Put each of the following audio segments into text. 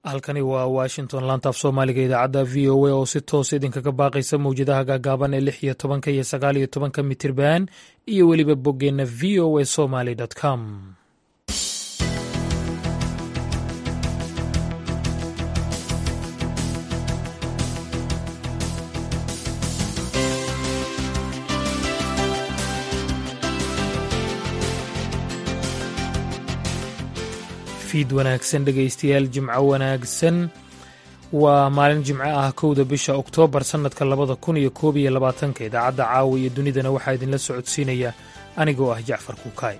halkani waa washington laantaaf soomaaliga idaacadda v o a oo si toos idinkaga baaqaysa mawjadaha gaagaaban ee lix iyo tobanka iyo sagaal iyo tobanka mitirban iyo weliba boggeenna v o a somaly com fiid wanaagsan dhegaystayaal jimco wanaagsan waa maalin jimco ah kowda bisha oktoobar sannadka labada kun iyo koob iyo labaatanka idaacadda caawa iyo dunidana waxaa idinla socodsiinaya anigoo ah jacfar kuukaay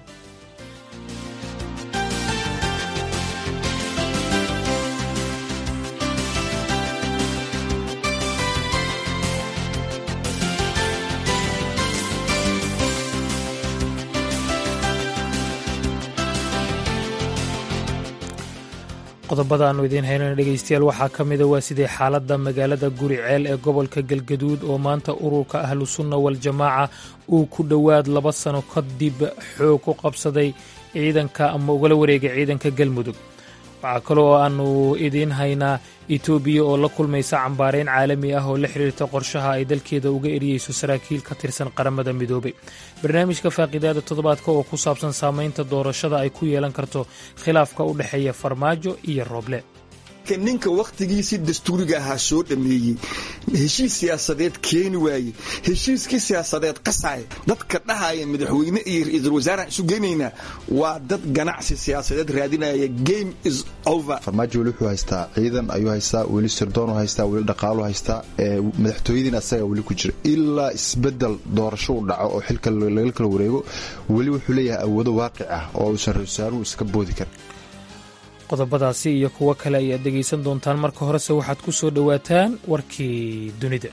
qodobada aanu idiin haynana dhegaystayaal waxaa ka mida waa sidee xaaladda magaalada guri ceel ee gobolka galgaduud oo maanta ururka ahlu sunna waljamaaca uu ku dhowaad laba sano kadib xoog ku qabsaday ciidanka ama ugala wareegay ciidanka galmudug waxaa kaloo aanu idiin haynaa etoobiya oo la kulmaysa cambaarayn caalami ah oo la xiriirta qorshaha ay dalkeeda uga eriyeyso saraakiil ka tirsan qaramada midoobay barnaamijka faaqidaada toddobaadka oo ku saabsan saamaynta doorashada ay ku yeelan karto khilaafka u dhexeeya farmaajo iyo rooble ninka wakhtigiisii dastuuriga ahaa soo dhammeeyey heshiis siyaasadeed keeni waaye heshiiskii siyaasadeed qasaya dadka dhahaya madaxweyne iyo ra-iisul wasaaraan isu geynaynaa waa dad ganacsi siyaasadeed raadinaya game is over farmaajo weli wuxuu haystaa ciidan ayuu haystaa weli sirdoonu haystaa weli dhaqaalu haystaa madaxtooyadiina asaga weli ku jira ilaa isbedel doorasho u dhaco oo xilka laga kala wareego weli wuxuu leeyahay awoodo waaqic ah oo uusan ra-isul wasaaruhu iska boodi karin qodobadaasi iyo kuwo kale ayaad dhegaysan doontaan marka horese waxaad ku soo dhowaataan warkii dunida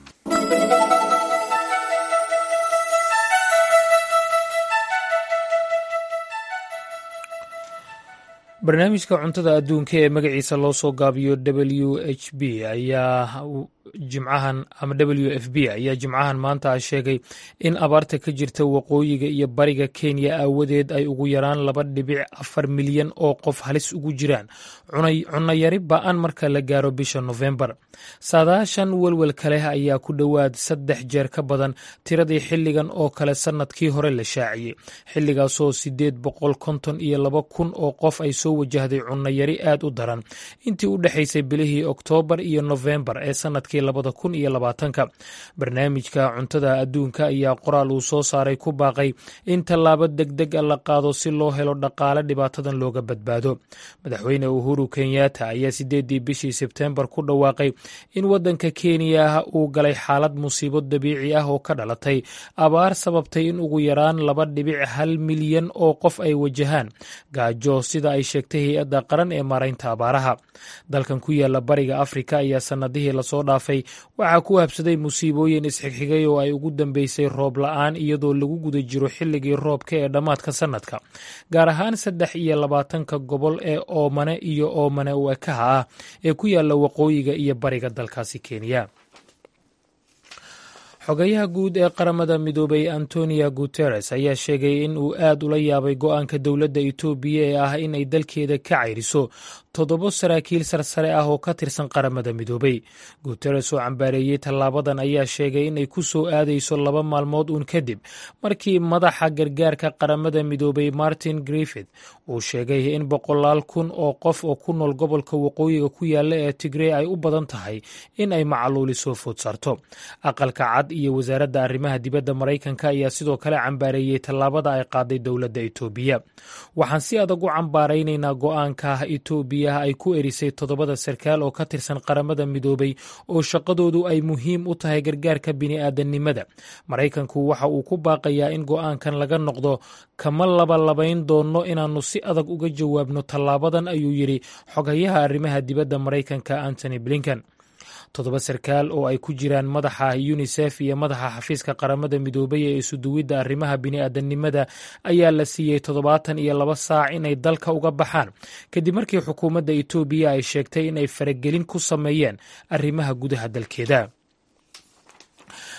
barnaamijka cuntada adduunka ee magaciisa loo soo gaabiyo w h b ayaa jimcahan ama w f b ayaa jimcahan maanta sheegay in abaarta ka jirta waqooyiga iyo bariga kenya aawadeed ay ugu yaraan laba dhibic afar milyan oo qof halis ugu jiraan cunayari ba-an marka la gaaro bisha nofembar saadaashan welwelka leh ayaa ku dhowaad saddex jeer ka badan tiradii xilligan oo kale sannadkii hore la shaaciyey xilligaasoo sideed boqol konton iyo laba kun oo qof ay soo wajahday cunayari aad u daran intii u dhexaysay bilihii oktoobar iyo nofembar ee sannadkii labada kun iyo labaatanka barnaamijka cuntada adduunka ayaa qoraal uu soo saaray ku baaqay in tallaabo degdeg a la qaado si loo helo dhaqaale dhibaatadan looga badbaado madaxweyne uhuru kenyatta ayaa sideedii bishii sebteembar ku dhawaaqay in waddanka kenya uu galay xaalad musiibo dabiici ah oo ka dhalatay abaar sababtay in ugu yaraan laba dhibic hal milyan oo qof ay wajahaan gaajo sida ay sheegtay hay-adda qaran ee maaraynta abaaraha dalkan ku yaala bariga afrika ayaa sannadihii lasoo dhaafay waxaa ku habsaday musiibooyin isxigxigay oo ay ugu dambeysay roob la-aan iyadoo lagu guda jiro xilligii roobka ee dhammaadka sannadka gaar ahaan saddex iyo labaatanka gobol ee oomane iyo oomane u ekaha ah ee ku yaala waqooyiga iyo bariga dalkaasi kenya xogayaha guud ee qaramada midoobay antonio guteres ayaa sheegay in uu aad ula yaabay go-aanka dowladda etoobiya ee ah in ay dalkeeda ka cayriso toddobo saraakiil sarsare ah oo ka tirsan qaramada midoobay guteres oo cambaareeyey tallaabadan ayaa sheegay inay ku soo aadayso laba maalmood uun kadib markii madaxa gargaarka qaramada midoobay martin griffith uu sheegay in boqolaal kun oo qof oo ku nool gobolka waqooyiga ku yaala ee tigrey ay u badan tahay in ay macaluuli soo food saarto aqalka cad iyo wasaaradda arrimaha dibadda maraykanka ayaa sidoo kale cambaareeyey tallaabada ay qaaday dowladda etoobiya waxaan si adag u cambaaraynaynaa go-aanka etoobiya ay ku erisay toddobada sarkaal oo ka tirsan qaramada midoobay oo shaqadoodu ay muhiim u tahay gargaarka bini'aadanimada maraykanku waxa uu ku baaqayaa in go-aankan laga noqdo kama labalabayn doonno inaannu si adag uga jawaabno tallaabadan ayuu yidhi xogayaha arrimaha dibadda maraykanka antony blinken toddoba sarkaal oo ay ku jiraan madaxa yunisef iyo madaxa xafiiska qaramada midoobay ee isuduwidda arrimaha bini'aadanimada ayaa la siiyey toddobaatan iyo laba saac inay dalka uga baxaan kadib markii xukuumadda etoobiya ay sheegtay inay faragelin ku sameeyeen arrimaha gudaha dalkeeda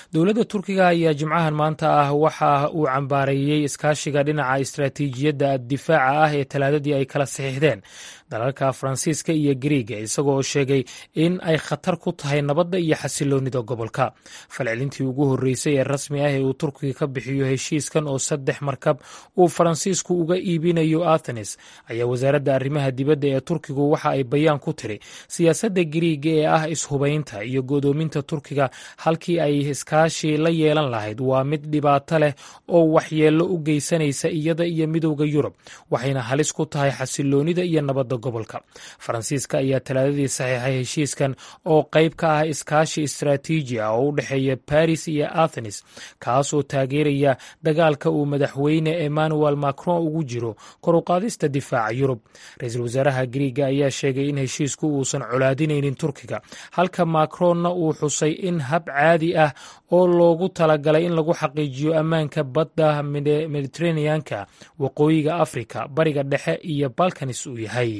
dowladda turkiga ayaa jimcahan maanta ah waxa uu cambaareeyey iskaashiga dhinaca istaraatiijiyadda difaaca ah ee talaadadii ay kala saxiixdeen dalalka faransiiska iyo gariiga isagoo sheegay in ay khatar ku tahay nabadda iyo xasiloonida gobolka falcelintii ugu horreysay ee rasmi ah ee uu turkiga ka bixiyo heshiiskan oo saddex markab uu faransiisku uga iibinayo athenes ayaa wasaaradda arrimaha dibadda ee turkigu waxa ay bayaan ku tiri siyaasadda gariiga ee ah ishubaynta iyo godoominta turkiga halkii ay iskaashi la yeelan lahayd waa mid dhibaato leh oo waxyeello u geysanaysa iyada iyo midowda yurub waxayna halis ku tahay xasiloonida iyo nabadda gobolka faransiiska ayaa talaadadii saxiixay heshiiskan oo qayb ka ah iskaashi istaraatiiji ah oo u dhexeeya baris iyo athenes kaasoo taageeraya dagaalka uu madaxweyne emmanuel macron ugu jiro koruqaadista difaaca yurub ra-iisul wasaaraha gariiga ayaa sheegay in heshiisku uusan colaadinaynin turkiga halka macronna uu xusay in hab caadi ah oo loogu talagalay in lagu xaqiijiyo ammaanka badda mediteraneanka waqooyiga afrika bariga dhexe iyo balkanis uu yahay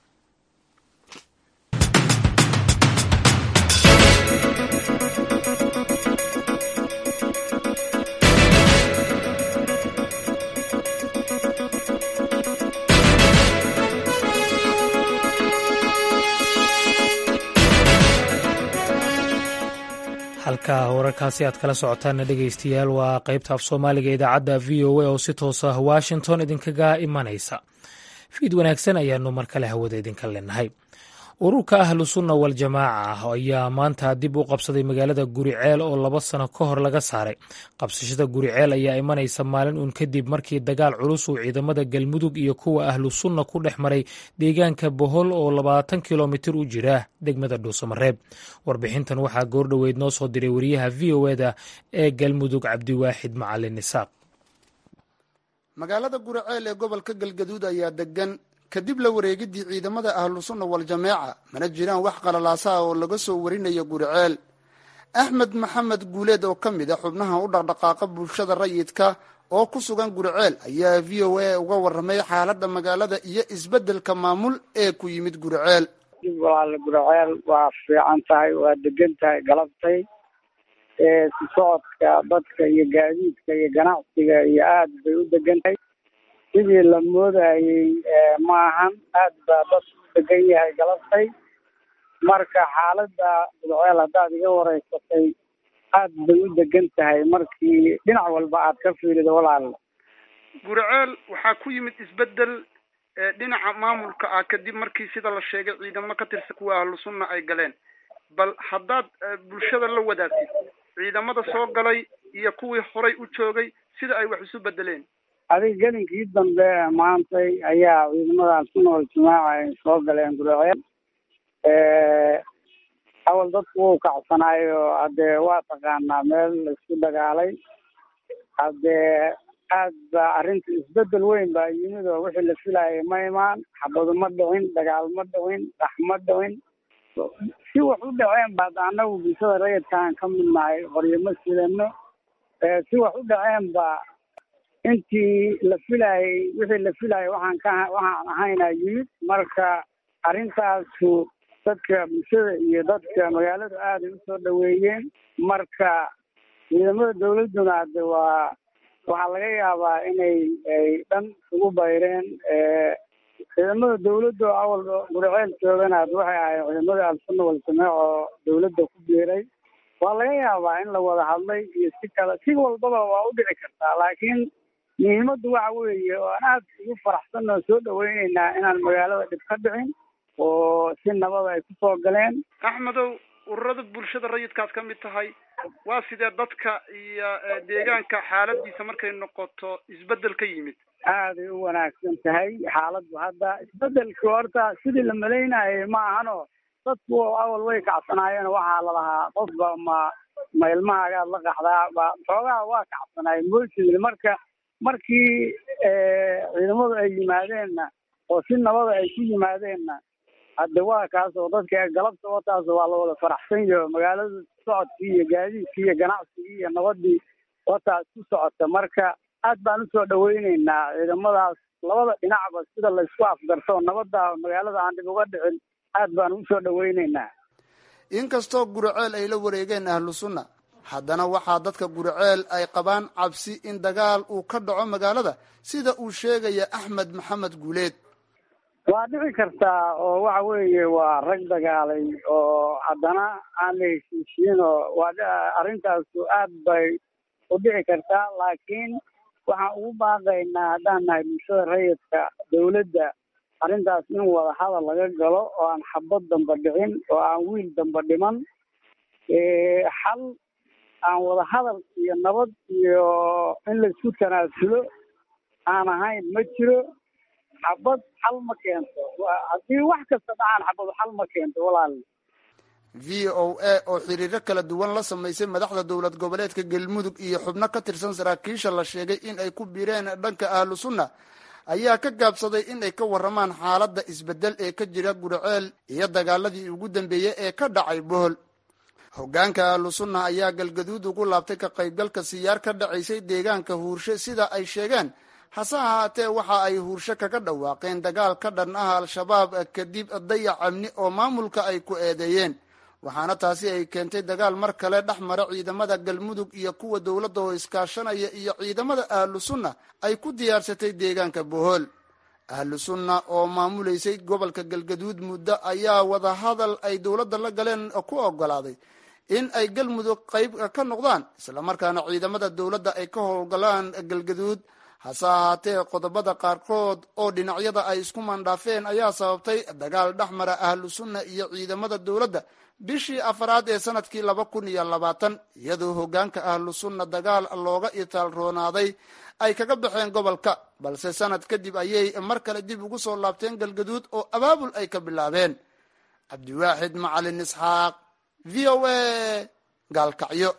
halka wararkaasi aad kala socotaanna dhegaystayaal waa qaybta af soomaaliga idaacadda v o a oo si toos ah washington idinkaga imanaysa fiid wanaagsan ayaanu mar kale hawada idinka leenahay ururka ahlu sunna waljamaaca ayaa maanta dib u qabsaday magaalada guriceel oo laba sano ka hor laga saaray qabsashada guriceel ayaa imanaysa maalin uun kadib markii dagaal culus uu ciidamada galmudug iyo kuwa ahlu sunna ku dhex maray deegaanka bohol oo labaatan kilomitir u jira degmada dhuusamareeb warbixintan waxaa goordhoweyd noo soo diray wariyaha v o eda ee galmudug cabdiwaaxid macalin isaaq magaalada guriceel ee gobolka galgaduud ayaa degan kadib la wareegidii ciidamada ahlu sunna wal-jameeca mana jiraan wax qalalaasaha oo laga soo warinayo guriceel axmed maxamed guuleed oo ka mid a xubnaha u dhaqdhaqaaqa bulshada rayidka oo ku sugan guriceel ayaa v o a uga warramay xaaladda magaalada iyo isbeddelka maamul ee ku yimid guriceel walaal guriceel waa fiican tahay waa degan tahay galabtay si socodka dadka iyo gaadiidka iyo ganacsiga iyo aad bay u degan tahay sidii la moodayey maahan aad baa dad u degan yahay galabtay marka xaaladda gurceel haddaad iga wareysatay aad bay u degan tahay markii dhinac walba aad ka fiirido walaal guriceel waxaa ku yimid isbeddel dhinaca maamulka ah kadib markii sida la sheegay ciidamo ka tirsan kuwa ahlu sunna ay galeen bal haddaad bulshada la wadaagtid ciidamada soo galay iyo kuwii horay u joogay sida ay wax isu bedeleen adiga gelinkii dambe maantay ayaa ciidamada sunna wal-jamaaca ay soo galeen guriceel awal dadku wuu kacsanaayo haddee waa taqaanaa meel laisku dagaalay haddee aad baa arrinta isbedel weyn baa yimid oo wixii la filaayay ma imaan xabadu ma dhicin dagaal ma dhicin dhax ma dhicin si wax u dhaceen baad annagu bulshada rayidkaan ka mid nahay qoryo ma sidano si wax u dhaceen ba intii la filaayay wixii la filaayay waxaan ka waxaan ahaynaa yimid marka arrintaasu dadka bulshada iyo dadka magaaladu aaday usoo dhaweeyeen marka ciidamada dawladduna hadde waa waxaa laga yaabaa inay ay dhan isugu bayreen ciidamada dawladda oo awal guriceel joogana ad waxay ahayd ciidamada al-sunna wal-jamaac oo dawladda ku biiray waa laga yaabaa in la wada hadlay iyo si kale si walbaba waa u dhici kartaa laakiin muhiimaddu waxa weeye oo aan aad ugu faraxsan oo soo dhaweyneynaa inaan magaalada dhib ka dhicin oo si nabada ay kusoo galeen axmedow ururada bulshada rayidkaad ka mid tahay waa sidee dadka iyo deegaanka xaaladiisa markay noqoto isbedel ka yimid aaday u wanaagsan tahay xaaladdu hadda isbedelki horta sidii la malaynayay ma ahano dadku awal way kacsanaayeen waxaa lalahaa qofba ma ma ilmahaagaad la qaxdaa ba xoogaha waa kacsanaay moysidil marka markii ciidamadu ay yimaadeenna oo si nabada ay ku yimaadeenna hadde waa kaas oo dadka galabta wataas waa la wada faraxsan yaho magaalada socodkii iyo gaadiidkii iyo ganacsigii iyo nabadii wataas ku socota marka aad baan usoo dhaweyneynaa ciidamadaas labada dhinacba sida laysku afgarto nabada magaalada aan dhib uga dhicin aad baan usoo dhaweyneynaa inkastoo guriceel ay la wareegeen ahlu sunna haddana waxaa dadka guriceel ay qabaan cabsi in dagaal uu ka dhaco magaalada sida uu sheegaya axmed maxamed guuleed waa dhici kartaa oo waxa weeye waa rag dagaalay oo haddana aan la heshiishiin oo waa arrintaasu aad bay u dhici kartaa laakiin waxaan ugu baaqaynaa haddaan nahay bulshada rayidka dawladda arrintaas in wada hadal laga galo oo aan xabad damba dhicin oo aan wiil damba dhiman xal aan wada hadal iyo nabad iyo in laisku tanaasulo aan ahayn ma jiro xabad xal ma keento haddii wax kasta dhacaan xabad xal ma keento walaal v o a oo xiriiro kala duwan la samaysay madaxda dowlad goboleedka galmudug iyo xubno ka tirsan saraakiisha la sheegay in ay ku biireen dhanka ahlu sunna ayaa ka gaabsaday in ay ka warramaan xaaladda isbeddel ee ka jira guriceel iyo dagaaladii ugu dambeeyey ee ka dhacay bohol hoggaanka ahlu sunna ayaa galgaduud ugu laabtay ka qaybgalka siyaar ka dhacaysay deegaanka huurshe sida ay sheegeen hase ahaatee waxa ay huurshe kaga dhawaaqeen dagaal ka dhan ah al-shabaab kadib dayac amni oo maamulka ay ku eedeeyeen waxaana taasi ay keentay dagaal mar kale dhex mara ciidamada galmudug iyo kuwa dowladda oo iskaashanaya iyo ciidamada ahlu sunna ay ku diyaarsatay deegaanka bohol ahlu sunna oo maamulaysay gobolka galgaduud muddo ayaa wadahadal ay dowladda la galeen ku ogolaaday in ay galmudug qayb ka noqdaan islamarkaana ciidamada dowladda ay ka howlgalaan galgaduud hase ahaatee qodobada qaarkood oo dhinacyada ay isku mandhaafeen ayaa sababtay dagaal dhex mara ahlu sunna iyo ciidamada dowladda bishii afaraad ee sanadkii laba kun iyo labaatan iyadoo hoggaanka ahlu sunna dagaal looga itaal roonaaday ay kaga baxeen gobolka balse sanad kadib ayay mar kale dib ugu soo laabteen galgaduud oo abaabul ay ka bilaabeen cabdiwaaxid macalin isxaaq v o a gaalkacyo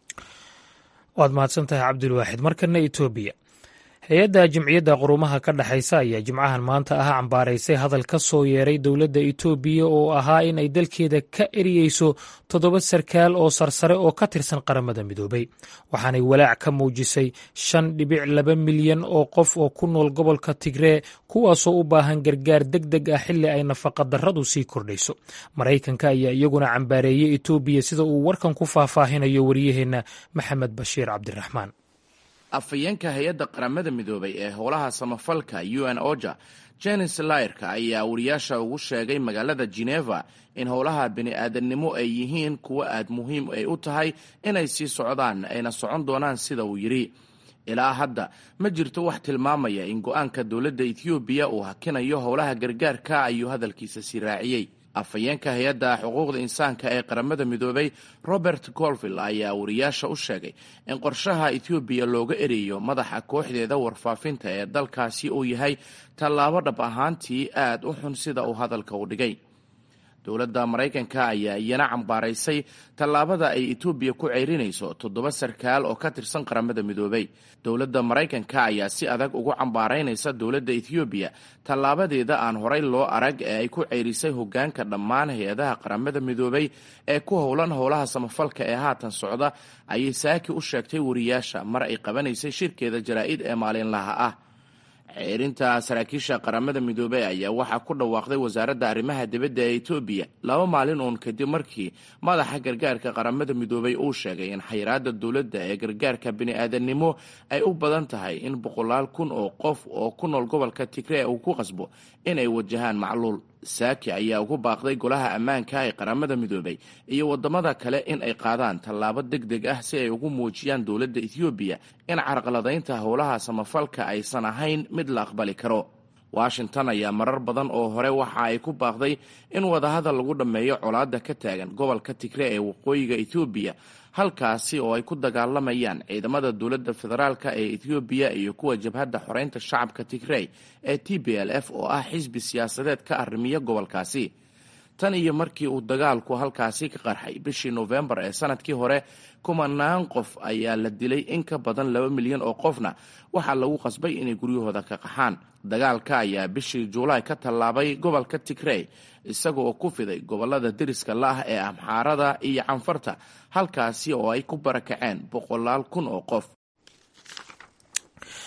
waad mahadsan tahay cabdilwaaxid markana etoobiya hay-adda jimciyadda qurumaha ka dhexaysa ayaa jimcahan maanta ah cambaaraysay hadal ka soo yeeray dowladda etoobiya oo ahaa in ay dalkeeda ka eriyeyso toddoba sarkaal oo sarsare oo ka tirsan qaramada midoobay waxaanay walaac ka muujisay shan dhibic laba milyan oo qof oo ku nool gobolka tigree kuwaasoo u baahan gargaar deg deg ah xilli ay nafaqadarradu sii kordhayso maraykanka ayaa iyaguna cambaareeyey etoobiya sida uu warkan ku faahfaahinayo wariyaheenna maxamed bashiir cabdiraxmaan afhayeenka hay-adda qaramada midoobay ee howlaha samafalka u n oja jenis layrka ayaa wariyaasha ugu sheegay magaalada geneva in howlaha bini-aadamnimo ay yihiin kuwo aad muhiim ay u tahay inay sii socdaan ayna socon doonaan sida uu yidhi ilaa hadda ma jirto wax tilmaamaya in go-aanka dowladda ethoobiya uu hakinayo howlaha gargaarka ayuu hadalkiisa sii raaciyey afhayeenka hay-adda xuquuqda insaanka ee qaramada midoobay robert golville ayaa wariyaasha u sheegay in qorshaha ethoobiya looga ereeyo madaxa kooxdeeda warfaafinta ee dalkaasi uu yahay tallaabo dhab ahaantii aad u xun sida uu hadalka u dhigay dowladda maraykanka ayaa iyana cambaaraysay tallaabada ay etoobiya ku ceyrinayso toddoba sarkaal oo ka tirsan qaramada midoobay dowladda maraykanka ayaa si adag ugu cambaaraynaysa dowladda ethoobiya tallaabadeeda aan horay loo arag ee ay ku ceyrisay hoggaanka dhammaan hay-adaha qaramada midoobay ee ku howlan howlaha samafalka ee haatan socda ayay saaki u sheegtay wariyaasha mar ay qabanaysay shirkeeda jaraa'id ee maalinlaha ah ceerinta saraakiisha qaramada midoobey ayaa waxaa ku dhawaaqday wasaaradda arrimaha dibadda ee etoobiya laba maalin uun kadib markii madaxa gargaarka qaramada midoobey uu sheegay in xayiraada dowladda ee gargaarka bini-aadamnimo ay u badan tahay in boqolaal kun oo qof oo ku nool gobolka tigree uu ku qasbo inay wajahaan macluul saaki ayaa ugu baaqday golaha ammaanka ee qaramada midoobey iyo wadamada kale in ay qaadaan tallaabo deg deg ah si ay ugu muujiyaan dowladda ethoobiya in carqaladaynta howlaha samafalka aysan ahayn mid la aqbali karo washington ayaa marar badan oo hore waxa ay ku baaqday in wadahadal lagu dhammeeyo colaadda ka taagan gobolka tigre ee waqooyiga ethoobiya halkaasi oo ay ku dagaalamayaan ciidamada dowladda federaalk ee ethoobiya iyo kuwa jabhadda xoreynta shacabka tigrey ee t b l f oo ah xisbi siyaasadeed ka arrimiya gobolkaasi tan iyo markii uu dagaalku halkaasi ka qarxay bishii nofembar ee sanadkii hore kumanaan qof ayaa la dilay in ka badan laba milyan oo qofna waxaa lagu qasbay inay guryahooda ka qaxaan dagaalka ayaa bishii juulaay ka tallaabay gobolka tigrey isaga oo ku fiday gobolada deriska la ah ee amxaarada iyo canfarta halkaasi oo ay ku barakaceen boqolaal kun oo qof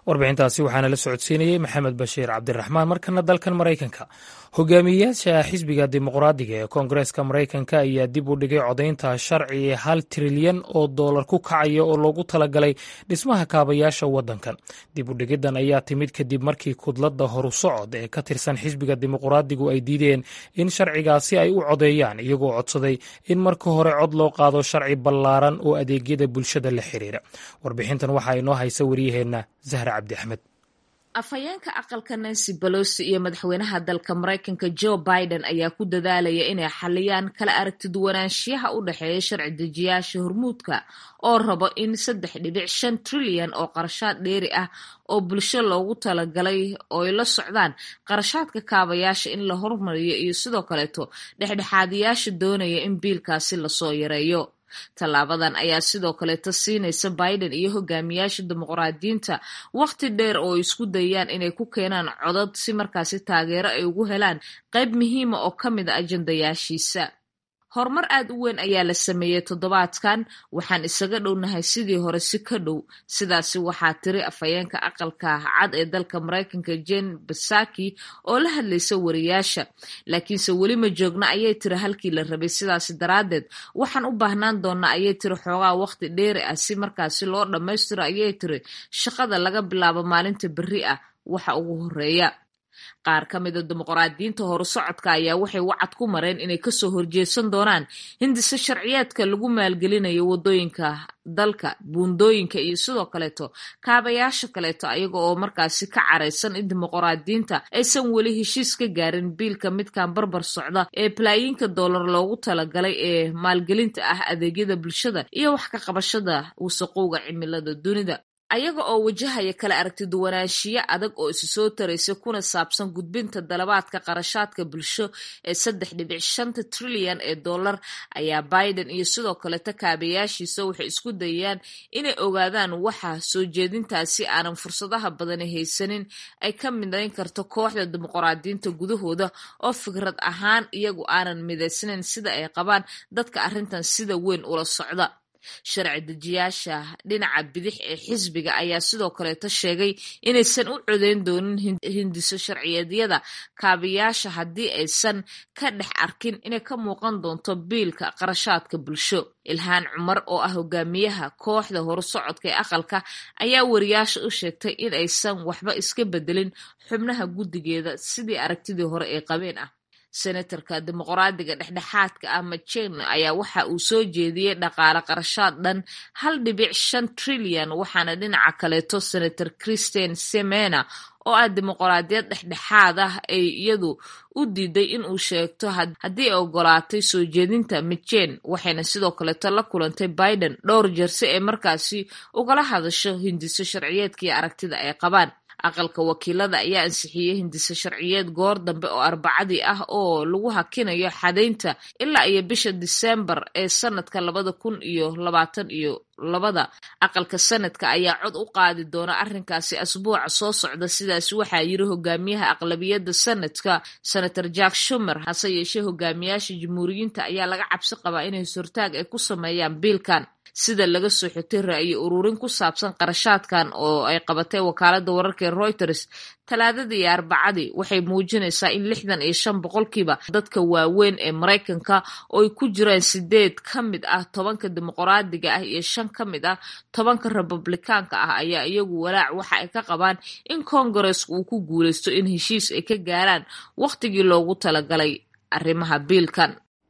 warbixintaasi waxaana la socodsiinayey maxamed bashiir cabdiraxmaan markana dalkan maraykanka hogaamiyeyaasha xisbiga dimuqraadiga ee koongareeska maraykanka ayaa dib u dhigay codaynta sharci hal trilyan oo doolar ku kacaya oo loogu talagalay dhismaha kaabayaasha waddankan dib u dhigiddan ayaa timid kadib markii kudladda horu socod ee ka tirsan xisbiga dimuqraadigu ay diideen in sharcigaasi ay u codeeyaan iyagoo codsaday in marka hore cod loo qaado sharci ballaaran oo adeegyada bulshada la xiriira warbixintan waxaa inoo haysa wariyaheenna zahra cabdi axmed afhayeenka aqalka nancy balosi iyo madaxweynaha dalka maraykanka joe biden ayaa ku dadaalaya inay xaliyaan kala aragtiduwanaanshiyaha u dhexeeya sharci dejiyaasha hormuudka oo rabo in saddex dhibic shan trilyan oo qarashaad dheeri ah oo bulsho loogu talagalay oo ay la socdaan qarashaadka kaabayaasha in la hormariyo iyo sidoo kaleeto dhexdhexaadiyaasha doonaya in biilkaasi lasoo yareeyo tallaabadan ayaa sidoo kaleeta siinaysa biden iyo hogaamiyaasha dimuqraadiyiinta wakhti dheer oo isku dayaan inay ku keenaan codad si markaasi taageero ay ugu helaan qayb muhiima oo ka mid a ajandayaashiisa horumar aad u weyn ayaa la sameeyey toddobaadkan waxaan isaga dhownahay sidii hore si ka dhow sidaasi waxaa tiri afhayeenka aqalka cad ee dalka maraykanka jen basaki oo la hadlaysa wariyaasha laakiinse weli ma joogna ayay tiri halkii la rabay sidaasi daraaddeed waxaan u baahnaan doonaa ayay tiri xoogaa wakhti dheeri ah si markaasi loo dhammaystiro ayay tiri shaqada laga bilaabo maalinta berri ah waxa ugu horeeya qaar ka mida dimuqraadiyiinta horu socodka ayaa waxay wacad ku mareen inay kasoo horjeesan doonaan hindise sharciyeedka lagu maalgelinayo wadooyinka dalka buundooyinka iyo sidoo kaleeto kaabayaasha kaleeto ayaga oo markaasi ka caraysan in dimuqraadiyiinta aysan weli heshiis ka gaarin biilka midkan barbar socda ee balaayiinka doolar loogu talagalay ee maalgelinta ah adeegyada bulshada iyo wax ka qabashada wasaqowga cimilada dunida ayaga oo wajahaya kala aragtiduwanaanshiyo adag oo isu soo taraysa kuna saabsan gudbinta dalabaadka qarashaadka bulsho ee saddex dhibic shanta trilyan ee dollar ayaa biden iyo sidoo kaleta kaabayaashiisa waxay isku dayaan inay ogaadaan waxa soo jeedintaasi aanan fursadaha badani haysanin ay ka midayn karto kooxda dimuqraadiyiinta gudahooda oo fikrad ahaan iyagu aanan midaysnayn sida ay qabaan dadka arrintan sida weyn ula socda sharci dejiyaasha dhinaca bidix ee xisbiga ayaa sidoo kaleeto sheegay inaysan u codeyn doonin hindiso sharciyeedyada kaabayaasha haddii aysan ka dhex arkin inay ka muuqan doonto biilka qarashaadka bulsho ilhaan cumar oo ah hogaamiyaha kooxda horusocodka ee aqalka ayaa wariyaasha u sheegtay in aysan waxba iska bedelin xubnaha guddigeeda sidii aragtidii hore ee qabeen ah senatarka dimuqraadiga dhexdhexaadka ah majen ayaa waxa uu soo jeediyey dhaqaale qarashaad dhan hal dhibic shan trilyan waxaana dhinaca kaleeto senator christian semena oo ah dimuqraadiyad dhexdhexaad ah ay iyadu u diiday in uu sheegto haddii ay ogolaatay soo jeedinta mijen waxayna sidoo kaleeto la kulantay biden dhowr jeer si ay markaasi ugala hadasho hindiso sharciyeedkii aragtida ay qabaan aqalka wakiilada ayaa ansixiyey hindise sharciyeed goor dambe oo arbacadii ah oo lagu hakinayo xadaynta ilaa iyo bisha disembar ee sanadka labada kun iyo labaatan iyo labada aqalka sanadka ayaa cod u qaadi doona arrinkaasi asbuuca soo socda sidaas waxaa yiri hogaamiyaha aqlabiyadda sanadka senator jack shumer hase yeeshee hogaamiyaasha jamhuuriyiinta ayaa laga cabsi qabaa inay sortaag ay ku sameeyaan biilkan sida laga soo xigtay ra'yi ururin ku saabsan qarashaadkan oo ay qabatay wakaalada wararka ee reuters talaadadii iyo arbacadii waxay muujinaysaa in lixdan iyo shan boqolkiiba dadka waaweyn ee maraykanka oo ay ku jiraan sideed ka mid ah tobanka dimuqraadiga ah iyo shan ka mid ah tobanka republikaanka ah ayaa iyagu walaac waxa ay ka qabaan in koongareska uu ku guuleysto in heshiis ay ka gaaraan wakhtigii loogu talagalay arrimaha biilkan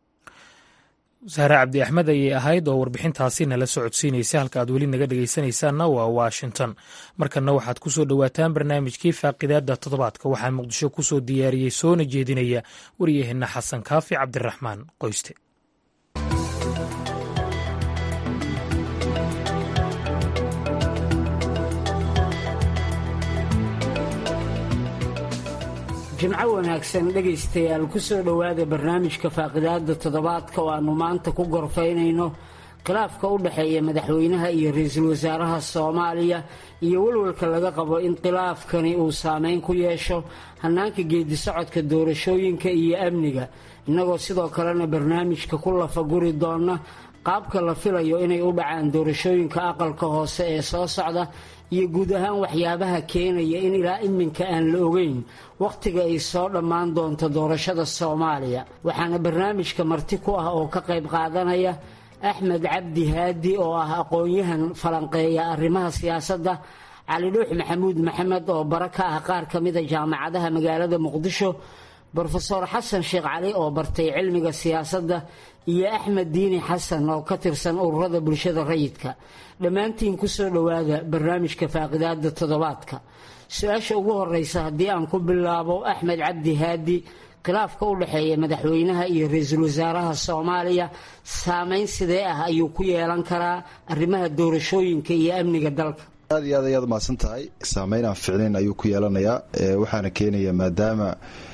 sahre cabdi axmed ayay ahayd oo warbixintaasi nala socodsiinaysa halka aad weli naga dhegaysanaysaanna waa washington markanna waxaad ku soo dhowaataan barnaamijkii faaqidaadda toddobaadka waxaa muqdisho ku soo diyaariyey soona jeedinaya waryaheenna xasan kaafi cabdiraxmaan qoyste jimco wanaagsan dhegaystayaal ku soo dhowaada barnaamijka faaqidaada toddobaadka oo aannu maanta ku gorfaynayno khilaafka u dhexeeya madaxweynaha iyo ra-iisul wasaaraha soomaaliya iyo walwalka laga qabo in khilaafkani uu saameyn ku yeesho hannaanka geedisocodka doorashooyinka iyo amniga innagoo sidoo kalena barnaamijka ku lafaguri doona qaabka la filayo inay u dhacaan doorashooyinka aqalka hoose ee soo socda iyo guud ahaan waxyaabaha keenaya in ilaa iminka aan la ogeyn wakhtiga ay soo dhammaan doonto doorashada soomaaliya waxaana barnaamijka marti ku ah oo ka qayb qaadanaya axmed cabdi haadi oo ah aqoon-yahan falanqeeya arrimaha siyaasadda cali dhuux maxamuud maxamed oo bara ka ah qaar ka mida jaamacadaha magaalada muqdisho brofeor xasan sheekh cali oo bartay cilmiga siyaasadda iyo axmed diini xasan oo ka tirsan ururada bulshada rayidka dhammaantiin kusoo dhowaada barnaamijka faaqidaada toddobaadka su-aasha ugu horeysa haddii aan ku bilaabo axmed cabdi haadi khilaafka u dhexeeya madaxweynaha iyo ra-iisul wasaaraha soomaaliya saameyn sidee ah ayuu ku yeelan karaa arrimaha doorashooyinka iyo amniga dalka aad iyo aad ayaad mahadsan tahay saameyn aan ficnayn ayuu ku yeelanayaa waxaana keenaya maadaama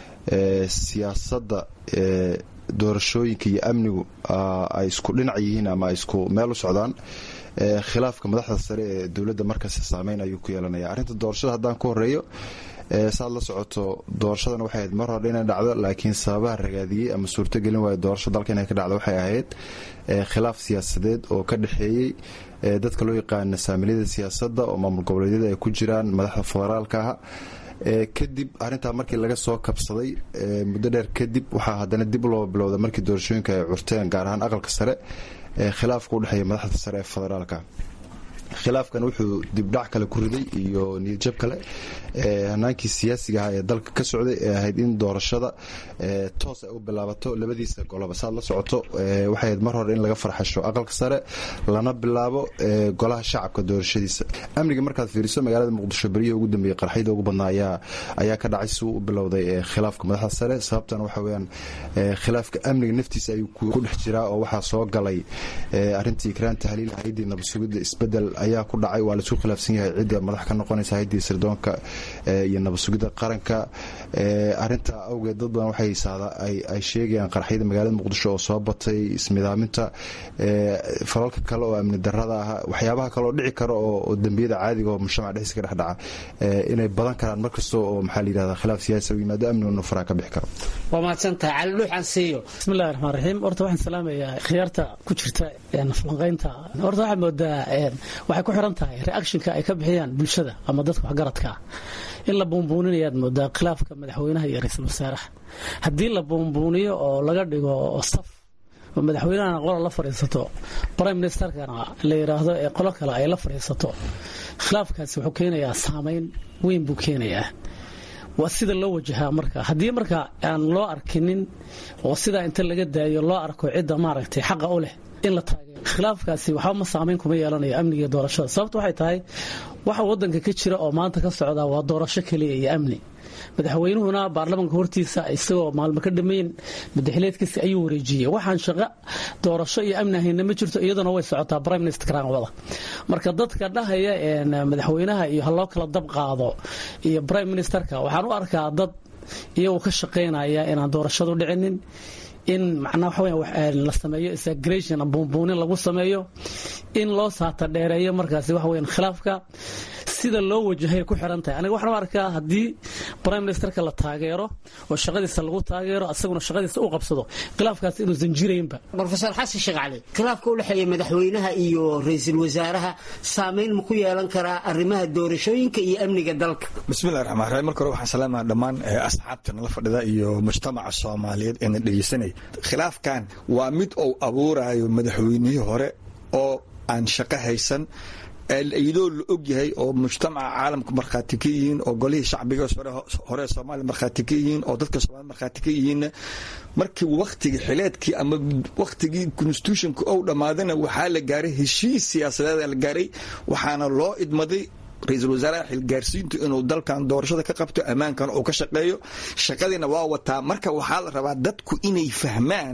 siyaasadda doorashooyinka iyo amnigu ay isku dhinac yihiin ama ay isku meel u socdaan khilaafka madaxda sare ee dowladda markaasi saameyn ayuu ku yeelanaya arrinta doorashada haddaan ku horeeyo saad la socoto doorashadan waxay ahayd mar hore inay dhacdo laakiin sababaha ragaadiyey ama suurtogelin waaya doorasho dalka inay ka dhacdo waxay ahayd khilaaf siyaasadeed oo ka dhexeeyey dadka loo yaqaana saamiliyada siyaasadda oo maamul goboleedyada ay ku jiraan madaxda federaalka ah kadib arintaa markii laga soo kabsaday muddo dheer kadib waxaa haddana dib loo bilowda markii doorashooyinka ay curteen gaar ahaan aqalka sare khilaafka udhexeeya madaxda sare ee federaalka khilaafkan wuxuu dibdhac kale ku riday iyo niyadjab kale hanaankii siyaasiga ahaa ee dalka ka socday ee ahayd in doorashada toos ay u bilaabato labadiisa goloba saad la socoto waxay ahayd mar hore in laga farxasho aqalka sare lana bilaabo golaha shacabka doorashadiisa amniga markaad fiiriso magaalada muqdisho beryihii ugu dambeeyey qarxyada ugu badnaa ayaa ka dhacay si uu u bilowday khilaafka madaxda sare sababtan waxa weyaan khilaafka amniga naftiisa ayuu ku dhex jiraa oo waxaa soo galay arintii ikraan tahliil hay-adii nabadsugidda isbedel ayaa ku dhacay waa laisku khilaafsan yahay cidda madax ka noqonaysa hay-adii sirdoonka iyo nabadsugidda qaranka arintaa awgeed dad badan waxay ay sheegayaan qarxyada magaalada muqdisho oo soo batay ismidaaminta falalka kale oo amni darada ah waxyaabaha kaleoo dhici kara oo dembiyada caadiga oo mujtamac dhexdiisa ka dhex dhaca inay badan karaan markasta oo maxaa la yidhahda khilaaf siyaasi u yimaado amniguna faraa ka bixi karo waa mahadsantahay cali dhuuxan siiyo bismillahi raxmaan raxiim horta waxaan salaamayaa khiyaarta ku jirta falanqaynta horta waxaad moodaa waxay ku xiran tahay reactionka ay ka bixiyaan bulshada ama dadka waxgaradka ah in la buunbuuninayaad moodaa khilaafka madaxweynaha iyo ra-iisul wasaaraha haddii la buunbuuniyo oo laga dhigo saf oo madaxweynahana qola la fadhiisato prime ministerkana la yidhaahdo ee qolo kale ay la fadhiisato khilaafkaasi wuxuu keenayaa saameyn weyn buu keenayaa waa sida loo wajahaa marka haddii marka aan loo arkinin oo sidaa inta laga daayo loo arko cidda maaragtay xaqa u leh in la taageero khilaafkaasi waxba ma saameyn kuma yeelanayo amniga iyo doorashada sababta waxay tahay waxa wadanka ka jira oo maanta ka socda waa doorasho keliya iyo amni madaxweynuhuna baarlamanka hortiisa isagoo maalmo ka dhammayn madaxileedkiisa ayuu wareejiyey waxaan shaqo doorasho iyo amni ahayna ma jirto iyaduna way socotaa prime minister wada marka dadka dhahaya madaxweynaha iyo ha loo kala dab qaado iyo prime ministerka waxaan u arkaa dad iyagoo ka shaqaynaya inaan doorashadu dhicinin in macnaa waxa la sameeyo isagration buunbuunin lagu sameeyo in loo saata dheereeyo markaasi waxa weyan khilaafka sida loo wajahay ku xiran tahay aniga waxaan u arkaa haddii prime ministerka la taageero oo shaqadiisa lagu taageero asaguna shaqadiisa u qabsado khilaafkaas inuusan jiraynba brofesor xasan sheekh cali khilaafka u dhexeeya madaxweynaha iyo ra-iisul wasaaraha saameyn ma ku yeelan karaa arrimaha doorashooyinka iyo amniga dalka bismillahi raxmaan raxiim marka hore waxaan salaamaha dhammaan asxaabta nala fadhida iyo mujtamaca soomaaliyeed ee na dhegeysanaya khilaafkan waa mid uu abuurayo madaxweynihii hore oo aan shaqo haysan iyadoo la og yahay oo mujtamaca caalamka markhaati ka yihiin oo golihii shacbiga hore soomaaliya markhaati ka yihiin oo dadka soomaliya markhaati ka yihiinna markii wakhtigii xileedkii ama wakhtigii constitutionka ou dhammaadana waxaa la gaaray heshiis siyaasadeeda la gaaray waxaana loo idmaday ra-iisul wasaaraha xilgaarsiintu inuu dalkan doorashada ka qabto ammaankana uu ka shaqeeyo shaqadiina waa wataa marka waxaa la rabaa dadku inay fahmaan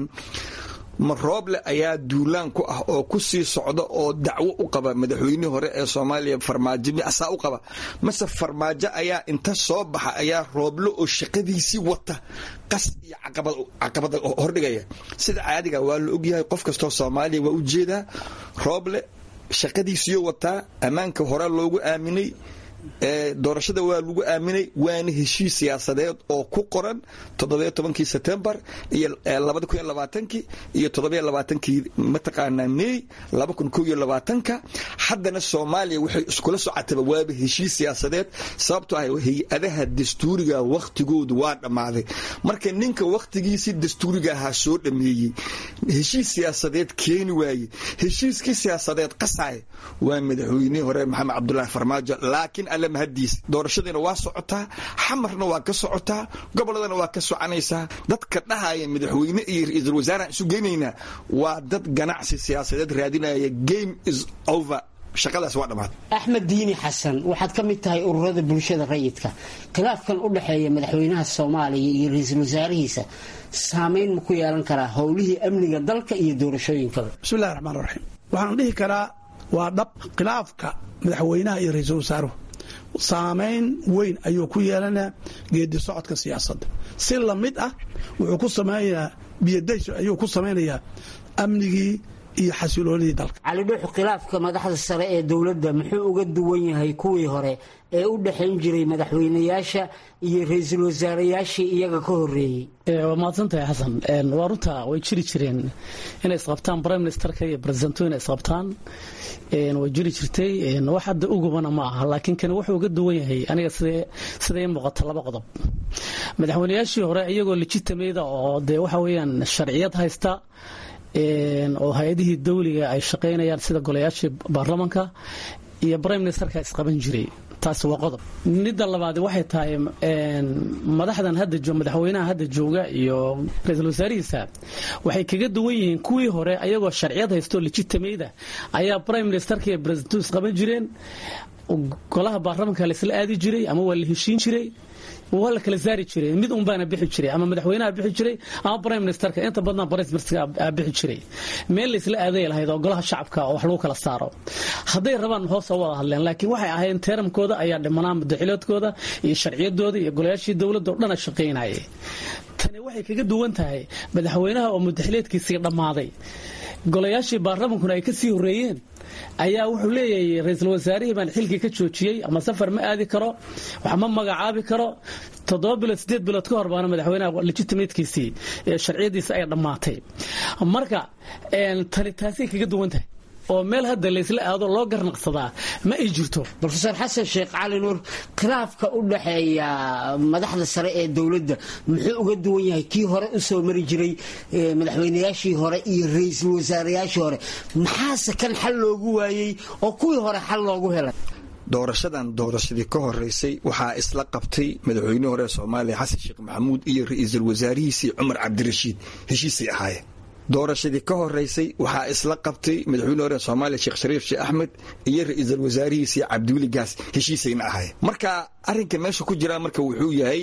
ma rooble ayaa duulaan ku ah oo ku sii socda oo dacwo u qaba madaxweynihii hore ee soomaaliya farmaajo asaa u qaba mase farmaajo ayaa inta soo baxa ayaa rooble oo shaqadiisii wata qas iyo caqabada hordhigaya sida caadiga waa la ogyahay qof kastoo soomaaliya waa u jeedaa rooble shaqadiisiyo wataa ammaanka hore loogu aaminay doorashada waa lagu aaminay waana heshiis siyaasadeed oo ku qoran toddobiyo tobankii setembar iyo labada kun iyo labaatankii iyo toddobiyo labaatankii mataqaanaa mey laba kun kow iyo labaatanka haddana soomaaliya waxay iskula socotaba waaba heshiis siyaasadeed sababtoo ah hay-adaha dastuuriga wakhtigoodu waa dhammaaday marka ninka wakhtigiisii dastuuriga ahaa soo dhameeyey heshiis siyaasadeed keeni waaye heshiiskii siyaasadeed qasaaya waa madaxweynihii hore maxamed cabdulaahi farmaajo laakiin alle mahadiis doorashadiina waa socotaa xamarna waa ka socotaa goboladana waa ka soconaysaa dadka dhahaya madaxweyne iyo ra-iisul wasaaraan isu geynaynaa waa dad ganacsi siyaasadeed raadinaya game is over shaqadaas waa dhammaad axmed diini xasan waxaad ka mid tahay ururada bulshada rayidka khilaafkan u dhexeeya madaxweynaha soomaaliya iyo ra-iisul wasaarihiisa saamayn ma ku yeelan karaa howlihii amniga dalka iyo doorashooyinkaba bismillahi raxmaan raxiim waxaan dhihi karaa waa dhab khilaafka madaxweynaha iyo ra-iisul wasaaruhu saamayn weyn ayuu ku yeelanaa geedi socodka siyaasadda si lamid ah wuxuu ku samaynayaa biyadays ayuu ku samaynayaa amnigii iyo xasiloonidii dalka cali dhuuxu khilaafka madaxda sare ee dowladda muxuu uga duwan yahay kuwii hore ee u dhexayn jiray madaxweynayaasha iyo ra-iisul wasaarayaashii iyaga ka horeeyey waa mahadsantahay xasan waa runta way jiri jireen inay isqabtaan prime ministerka iyo presidento inay isqabtaan way jiri jirtay wax hadda ugubana ma aha laakiin kani wuxuu uga duwan yahay aniga sida ii muuqata laba qodob madaxweynayaashii hore iyagoo legitimada oo dee waxa weeyaan sharciyad haysta oo hay-adihii dawliga ay shaqaynayaan sida golayaashii baarlamanka iyo brime ministerka isqaban jiray taasi waa qodob midda labaad waxay tahay madaxdan hadda madaxweynaha hadda jooga iyo ra-iisul wasaarihiisa waxay kaga duwan yihiin kuwii hore ayagoo sharciyad haysto legitimada ayaa prime ministerka iyo presidento isqaban jireen golaha baarlamanka laisla aadi jiray ama waa la heshiin jiray waa la kala saari jiray mid un baana bixi jiray ama madaxweynaha bixi jiray ama prime ministerka inta badnaa prime ministerka bixi jiray meel laysla aaday lahayd oo golaha shacabka oo wax lagu kala saaro hadday rabaan hoos oo wada hadleen laakiin waxay ahayn teeramkooda ayaa dhimanaa mudaxiloodkooda iyo sharciyadooda iyo golayaashii dowladda oo dhana shaqaynayay tani waxay kaga duwan tahay madaxweynaha oo mudaxileedkiisii dhammaaday golayaashii baarlamankuna ay ka sii horreeyeen ayaa wuxuu leeyahay ra-iisul wasaarihii baan xilkii ka joojiyey ama safar ma aadi karo wax ma magacaabi karo toddoba bilood sideed bilood ka hor baana madaxweynaha legitimatekiisii sharciyadiisa ay dhammaatay marka tani taasay kaga duwan tahay oo meel hadda laysla aado loo garnaqsadaa ma ay jirto rofeor xasan sheekh cali nuur khilaafka u dhaxeeya madaxda sare ee dowladda muxuu uga duwan yahay kii hore u soo mari jiray madaxweynayaashii hore iyo ra-iisul wasaarayaashii hore maxaase kan xal loogu waayey oo kuwii hore xal loogu helay doorashadan doorashadii ka horeysay waxaa isla qabtay madaxweynihii hore ee soomaaliya xasan sheekh maxamuud iyo ra-iisul wasaarihiisii cumar cabdirashiid heshiisay ahaayeen doorashadii ka horeysay waxaa isla qabtay madaxweyne hore soomaaliya sheekh shariif sheekh axmed iyo ra-iisul wasaarihiisii cabdiweli gaas heshiisayna ahaayeen marka arrinka meesha ku jiraa marka wuxuu yahay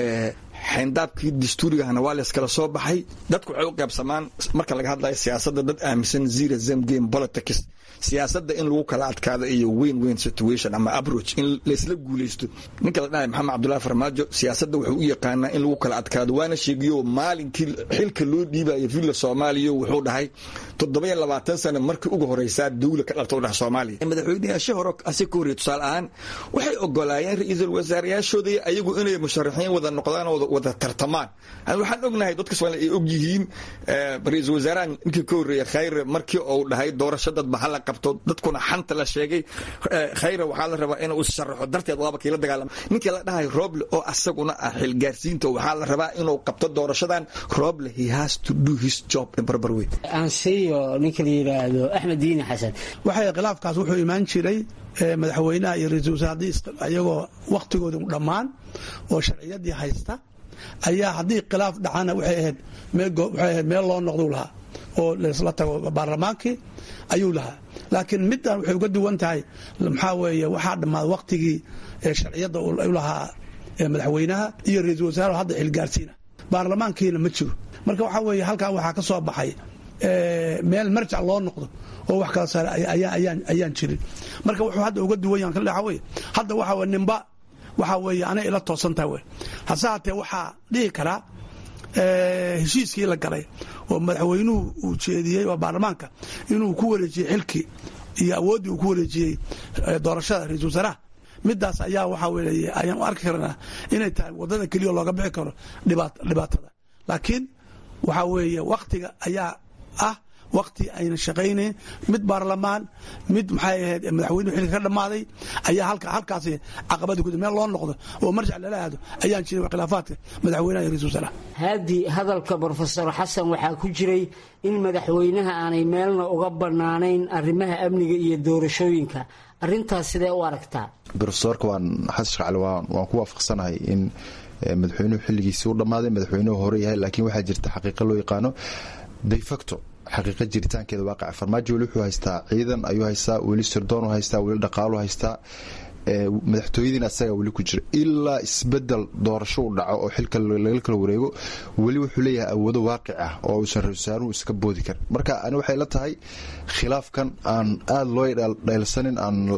xayndaabkii dastuurigahana waa layskala soo baxay dadku waxay u qaybsamaan marka laga hadlayo siyaasadda dad aaminsan zero zem game politics siyaasadda in lagu kala adkaado iyo weyn weyn situation ama approach in laysla guulaysto ninka la dhahay maxamed cabdullahi farmaajo siyaasadda wuxuu u yaqaanaa in lagu kala adkaado waana sheegiyo maalinkii xilka loo dhiibayo villa soomaaliya wuxuu dhahay toddoba labaatan sano markii ugu horeysaa dawla ka dhalta u dhaha soomaaliya madaxweynayaasha hore asi ka horreey tusaale ahaan waxay ogolaayeen ra-iisul wasaarayaashooda ayagu inay musharaxiin wada noqdaan oo wada tartamaan waxaan ognahay dadka soomaaliya ay og yihiin ra-iisul wasaarahan ninkii ka horreeya khayre markii uu dhahay doorasho dadba hala qabto dadkuna xanta la sheegay khayre waxaa la rabaa inuu sharaxo darteed waaba kii la dagaalama ninkii la dhahay roble oo asaguna ah xilgaarsiinta waxaa la rabaa inuu qabto doorashadan roble he has to do his job in barbar weyn ansiyo ninka la yidhaahdo axmed diini xasan waxay khilaafkaas wuxuu imaan jiray madaxweynaha iyo ra-iisul wasaardii ayagoo wakhtigooda dhammaan oo sharciyadii haysta ayaa haddii khilaaf dhacana waxay ahayd waxay ahayd meel loo noqduu lahaa oo laysla tago baarlamaankii ayuu lahaa laakiin middan waxay uga duwan tahay maxaa weeye waxaa dhammaaday wakhtigii sharciyadda u lahaa madaxweynaha iyo ra-iisul wasaare hadda xilgaarsiina baarlamaankiina ma jiro marka waxaa weeye halkaa waxaa ka soo baxay meel marjac loo noqdo oo wax kala saare ayaan jirin marka wuxuu hadda uga duwan yahan waxa weye hadda waxa weye nimba waxaa weeye anay ila toosantaha wey hase haatee waxaa dhihi karaa heshiiskii la galay oo madaxweynuhu uu jeediyey waa baarlamaanka inuu ku wareejiyey xilkii iyo awooddii uu ku wareejiyey doorashada ra-iisul wasaaraha midaas ayaa waxaa weeye ayaan u arki karnaa inay tahay wadada keliya looga bixi karo dhibaatada laakiin waxaa weeye waktiga ayaa ah wakti ayna shaqaynayn mid baarlamaan mid maxay ahayd madaxweynuhu xilka ka dhammaaday ayaa halkaasi caqabadii ku meel loo noqdo oo marjac lala aado ayaan jirin khilaafaadka madaxweynaha iyo ra-isul wasaaraha haadi hadalka brofesor xasan waxaa ku jiray in madaxweynaha aanay meelna uga bannaanayn arrimaha amniga iyo doorashooyinka arintaas sidee u aragtaa brofesorka waan xasan sheekh cali waan ku waafaqsanahay in madaxweynuhu xilligiisii u dhammaaday madaxweynuhu hore yahay laakiin waxaa jirta xaqiiqa loo yaqaano defacto xaqiiqa jiritaankeeda waaqaca farmaajo weli wuxuu haystaa ciidan ayuu haystaa weli sirdoon haystaa weli dhaqaalu haystaa madaxtooyadiina asagaa weli ku jira ilaa isbedel doorasho u dhaco oo xilka laga kala wareego weli wuxuu leeyahay awoodo waaqic ah oo uusan ra-isul wasaaruhu iska boodi karin marka ani waxay la tahay khilaafkan aan aada loo dhaylsanin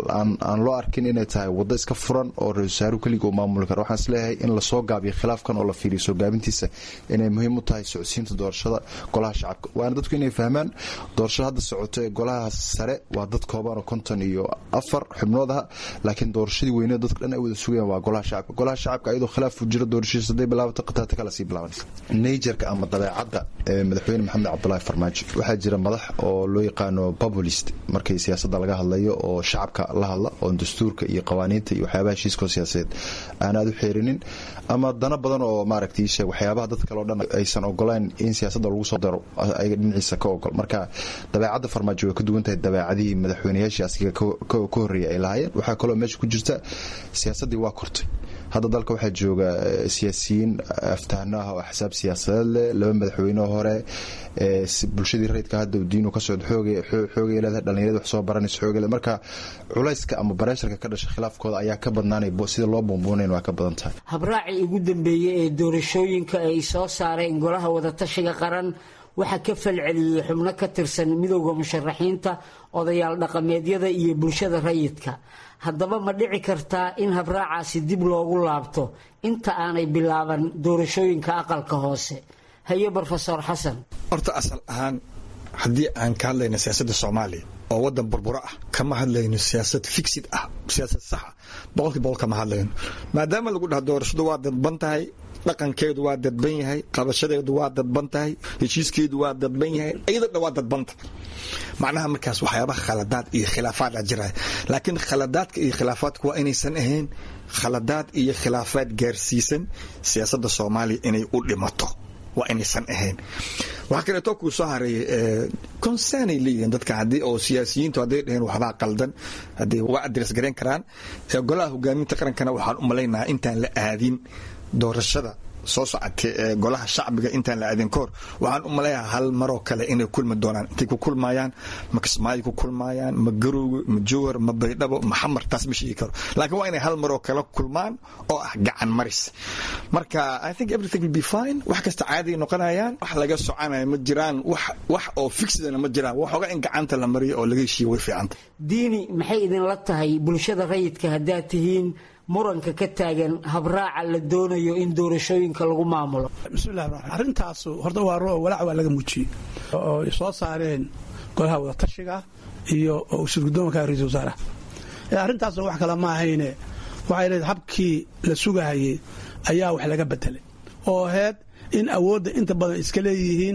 aan loo arkin inay tahay waddo iska furan oo ra-isul wasaaruhu keliga uu maamuli karo waxaan isleeyahay in lasoo gaabiyo khilaafkan oo la fiiriyo soo gaabintiisa inay muhiim u tahay socodsiinta doorashada golaha shacabka waana dadku inay fahmaan doorashada hadda socoto ee golaha sare waa dad kooban oo konton iyo afar xubnood ah laakiin doorashadii weyne dadka dhan ay wada sugayaan waa golaha shacabka golaha shacabka ayadoo khilaafu jiro doorashadiisa haday bilaabato qataata kala sii bilaabanaysa najerka ama dabeecadda ee madaxweyne maxamed cabdulaahi farmaajo waxaa jira madax oo loo yaqaano populist markii siyaasadda laga hadlayo oo shacabka la hadla oo dastuurka iyo qawaaniinta iyo waxyaabaha heshiiskoo siyaasadeed aan aad u xeerinin ama dana badan oo maaragtay sheeg waxyaabaha dad kale o dhan aysan ogolayn in siyaasadda lagu soo daro ayaga dhinaciisa ka ogol marka dabeecadda farmaajo way ka duwan tahay dabeecadihii madaxweynayaashii asiga ka horreeyay ay lahaayeen waxaa kaloo meesha ku jirta siyaasaddii waa kortay hadda dalka waxaa jooga siyaasiyiin aftahno ah oo axsaab siyaasadeed leh laba madaxweyne hore bulshadii rayidka hadda diinu ka socdo xoogay leedahay dhallinyarada wax soo baranaysa xoogay leedahay marka culayska ama bareesharka ka dhasha khilaafkooda ayaa ka badnaanay sida loo buunbuunayn waa ka badan tahay habraacii ugu dambeeyey ee doorashooyinka ay soo saareen golaha wadatashiga qaran waxaa ka falceliyey xubno ka tirsan midowda musharaxiinta odayaal dhaqameedyada iyo bulshada rayidka haddaba ma dhici kartaa in habraacaasi dib loogu laabto inta aanay bilaaban doorashooyinka aqalka hoose haye brofesor xasan horta asal ahaan haddii aan ka hadlayno siyaasadda soomaaliya oo waddan burburo ah kama hadlayno siyaasad fixid ah siyaasad saxa boqolkii boqol kama hadlayno maadaama lagu dhaha doorashadu waa dadban tahay dhaqankeedu waa dadban yahay qabashadeedu waa dadban tahay heshiiskeedu waa dadban yahay iyadoo dhan waa dadbanta macnaha markaas waxyaabaha khaladaad iyo khilaafaad a jiraya laakiin khaladaadka iyo khilaafaadku waa inaysan ahayn khaladaad iyo khilaafaad gaarsiisan siyaasadda soomaaliya inay u dhimato waa inaysan ahayn waxaa kaleeto kuu soo hareeyay concernay leeyihiin dadka haddii oo siyaasiyiintu hadday dhaheen waxbaa qaldan haddii waa adres garayn karaan golaha hogaaminta qarankana waxaan u malaynahaa intaan la aadin doorashada soo socotay ee golaha shacbiga intaan la aadin kahor waxaan u maleeyaha hal maroo kale inay kulmi doonaan intay ku kulmaayaan ma kismaayo ku kulmaayaan ma garowga ma jowhar ma baydhabo ma xamar taas ma sheegi karo laakiin waa inay hal maroo kale kulmaan oo ah gacan maris marka i think everything will be fine wax kasta caadiay noqonayaan wax laga soconaya ma jiraan wax wax oo fixidana ma jiraan waxooga in gacanta la mariyo oo laga heshiiyo way fiicanta diini maxay idinla tahay bulshada rayidka haddaad tihiin muranka ka taagan habraaca la doonayo in doorashooyinka lagu maamulo bismillahi raxmaan arrintaas horta waa roo walaac waa laga muujiyey oo ay soo saareen golaha wadatashiga iyo shirgudoomanka ra-isul wasaaraha arrintaasna wax kale ma ahayne waxay leedahay habkii la sugahayey ayaa wax laga bedelay oo aheyd in awoodda inta badan iska leeyihiin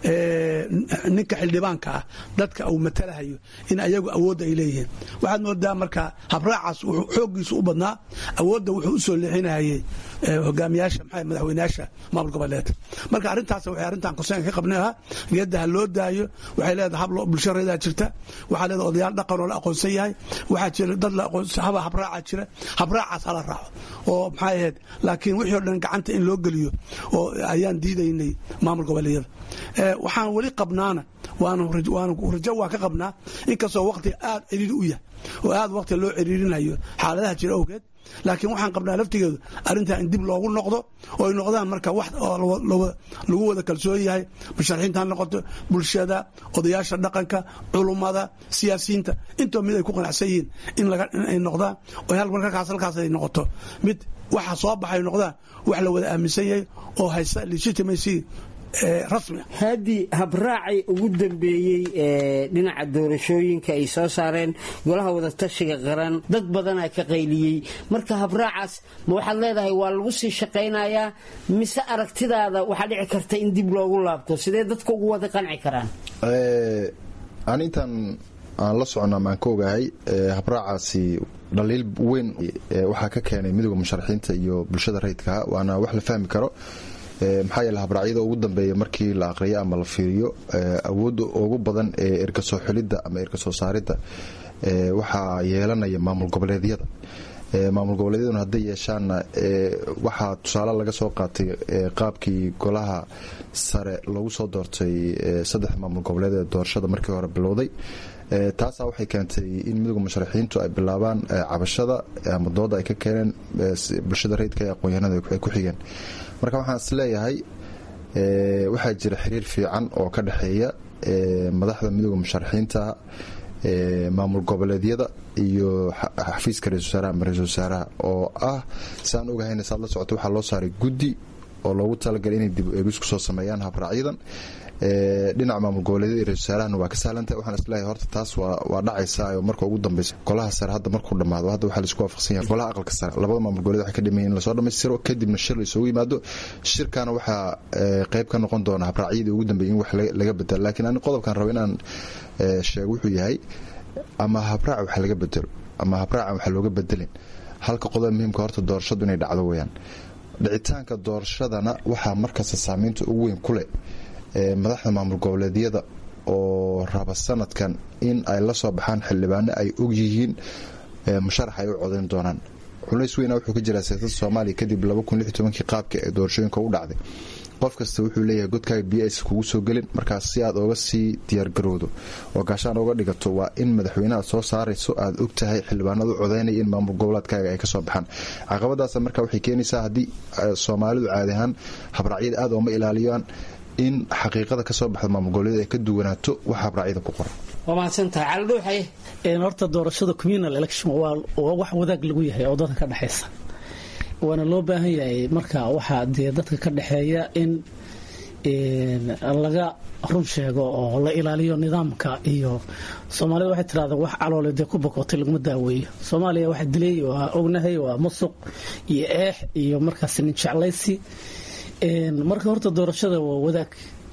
ninka xildhibaanka ah dadka uu matalahayo in ayagu awoodda ay leeyihiin waxaad moodaa marka habraacaas wuxuu xooggiisu u badnaa awoodda wuxuu u soo leexinahayey hogaamiyaasha maxaa madaxweynayaasha maamul goboleedka marka arrintaas waxay arrintan konseenka ka qabnay ahaa geedda ha loo daayo waxay leedahay hab bulsho reedaa jirta waxaa leedahay odayaal dhaqan oo la aqoonsan yahay waxaa jira dad la aqoonsan haba habraaca jira habraacaas hala raaco oo maxay ahayd laakiin wixii o dhan gacanta in loo geliyo oo ayaan diidaynay maamul goboleedyada waxaan weli qabnaana waanu rajo waa ka qabnaa inkastoo waqti aad ciriiri u yahay oo aad waqti loo ciriirinayo xaaladaha jira awgeed laakiin waxaan qabnaa laftigeedu arrintaa in dib loogu noqdo oo ay noqdaan marka wax lagu wada kalsoon yahay musharaxiinta ha noqoto bulshada odayaasha dhaqanka culummada siyaasiyiinta intoo mid ay ku qanacsan yihiin inay noqdaan oo markaas halkaas ay noqoto mid waxa soo baxay noqdaan wax la wada aaminsan yahay oo haysta legitimacy rasmi haddii habraacay ugu dambeeyey ee dhinaca doorashooyinka ay soo saareen golaha wadatashiga qaran dad badanaa ka qayliyey marka habraacaas ma waxaad leedahay waa lagu sii shaqaynayaa mise aragtidaada waxaa dhici karta in dib loogu laabto sidee dadka ugu wada qanci karaan aan intaan aan la soconnaa maan ka ogahay habraacaasi dhaliil weyn waxaa ka keenay midooda musharaxiinta iyo bulshada rayidkaha waana wax la fahmi karo maxaa yeele habraacyada ugu dambeeya markii la aqriyo ama la fiiriyo awoodda ugu badan ee erkasoo xulidda ama erkasoo saaridda waxaa yeelanaya maamul goboleedyada maamul goboleedyaduna hadday yeeshaanna waxaa tusaale laga soo qaatay qaabkii golaha sare loogu soo doortay saddex maamul goboleed ee doorashada markii hore bilowday taasaa waxay keentay in midooda musharaxiintu ay bilaabaan cabashada ama dooda ay ka keeneen bulshada rayidka ee aqoon-yahanada ay ku xigeen marka waxaan is leeyahay waxaa jira xiriir fiican oo ka dhexeeya madaxda midooda musharaxiinta maamul goboleedyada iyo xafiiska ra-isul wasaaraha ama ra-isul wasaaraha oo ah saan ogahayna saad la socoto waxaa loo saaray guddi oo loogu talagalay inay dib eegis ku soo sameeyaan habraacyadan dhinaca maamul goboleedyada iyo ra-isul wasaarahana waa ka sahlantahay waxaan isleeyahay horta taas waa dhacaysaa oo marka ugu dambeysa golaha sare hadda markuu dhammaado hadda waxaa laisku waafaqsan yahay golaha aqalka sare labada maamul goboleed waxay ka dhimayen in lasoo dhammaystiro kadibna shir la isugu yimaado shirkana waxaa qayb ka noqon doona habraacyadii ugu dambeeyay in wax laga bedelo laakiin ani qodobkan rabo inaan sheego wuxuu yahay ama habraaca wax laga bedelo ama habraaca wax looga bedelin halka qodob muhiimka horta doorashadu inay dhacdo weyaan dhicitaanka doorashadana waxaa markasta saameynta ugu weyn ku leh madaxda maamul goboleedyada oo raba sanadkan in ay la soo baxaan xildhibaano ay og yihiin musharax ay u codayn doonaan culays weyna wuxuu ka jiraa siyaasadda soomaaliya kadib kii qaabka ee doorashooyinka u dhacday qof kasta wuxuu leeyahay godkaaga b s kugu soo gelin markaas si aad oga sii diyaargarowdo oo gaashaan oga dhigato waa in madaxweyneaad soo saarayso aad og tahay xildhibaanadu codaynaya in maamul goboleedkaaga ay kasoo baxaan caqabadaas marka waxay keenaysaa haddii soomaalidu caadi ahaan habraacyada aad ooma ilaaliyaan in xaqiiqada kasoo baxda maamul goboleed ay ka duwanaato wax habraacyada ku qoran waa mahadsantahay caldhuuxaye horta doorashada communal election waa wax wadaag lagu yahay oo dadka ka dhexaysa waana loo baahan yahay marka waxaa dee dadka ka dhexeeya in laga run sheego oo la ilaaliyo nidaamka iyo soomaalida waxay tirahda wax caloole dee ku bokootay laguma daaweeyo soomaaliya waxa dilay waa ognahay waa musuq iyo eex iyo markaas nin jeclaysi marka horta doorashada waa wadaag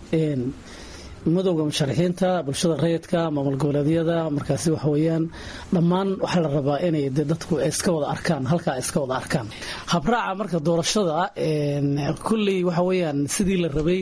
madowga musharaxiinta bulshada rayidka maamul goboleedyada markaasi waxa weyaan dhammaan waxaa la rabaa inay de dadku iska wada arkaan halkaa iska wada arkaan habraaca marka doorashada kulley waxa weyaan sidii la rabay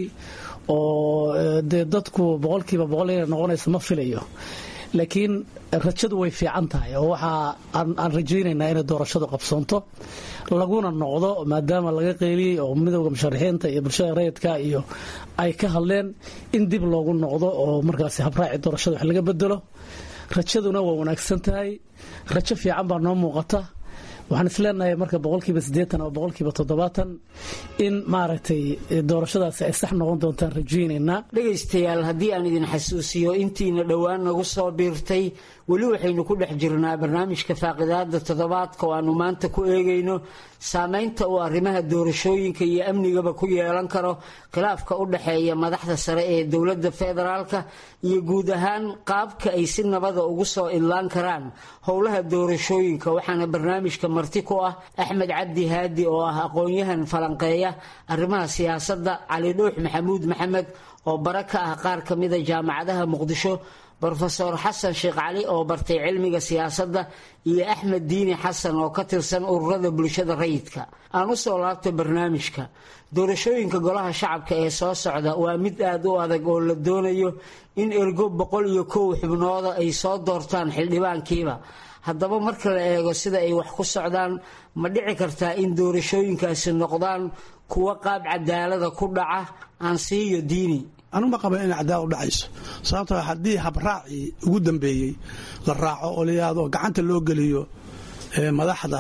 oo dee dadku boqolkiiba boqol inay noqonaysa ma filayo laakiin rajadu way fiican tahay oo waxaa aan rajaynaynaa inay doorashadu qabsoonto laguna noqdo maadaama laga qeyliyey oo midowda musharaxiinta iyo bulshada rayidka iyo ay ka hadleen in dib loogu noqdo oo markaasi habraaci doorashada wax laga bedelo rajaduna waa wanaagsan tahay rajo fiican baa noo muuqata waxaan isleenahay marka boqolkiiba siddeetan ama boqolkiiba toddobaatan in maaragtay doorashadaasi ay sax noqon doontaan rajaynaynaa dhegaystayaal haddii aan idin xasuusiyo intiina dhowaan nagu soo biirtay weli waxaynu ku dhex jirnaa barnaamijka faaqidaada toddobaadka oo aanu maanta ku eegayno saamaynta uu arrimaha doorashooyinka iyo amnigaba ku yeelan karo khilaafka u dhexeeya madaxda sare ee dowladda federaalka iyo guud ahaan qaabka ay si nabada ugu soo idlaan karaan howlaha doorashooyinka waxaana barnaamijka marti ku ah axmed cabdi haadi oo ah aqoon-yahan falanqeeya arrimaha siyaasadda cali dhuux maxamuud maxamed oo bara ka ah qaar ka mida jaamacadaha muqdisho rofeor xasan sheekh cali oo bartay cilmiga siyaasadda iyo axmed diini xasan oo ka tirsan ururada bulshada rayidka aan u soo laabto barnaamijka doorashooyinka golaha shacabka ee soo socda waa mid aad u adag oo la doonayo in ergo boqol iyo kow xubnooda ay soo doortaan xildhibaankiiba haddaba marka la eego sida ay wax ku socdaan ma dhici kartaa in doorashooyinkaasi noqdaan kuwo qaab cadaalada ku dhaca aan siiyo diini anuma qaba inay cadaal u dhacayso sababtoo haddii habraacii ugu dambeeyey la raaco oo layaado gacanta loo geliyo madaxda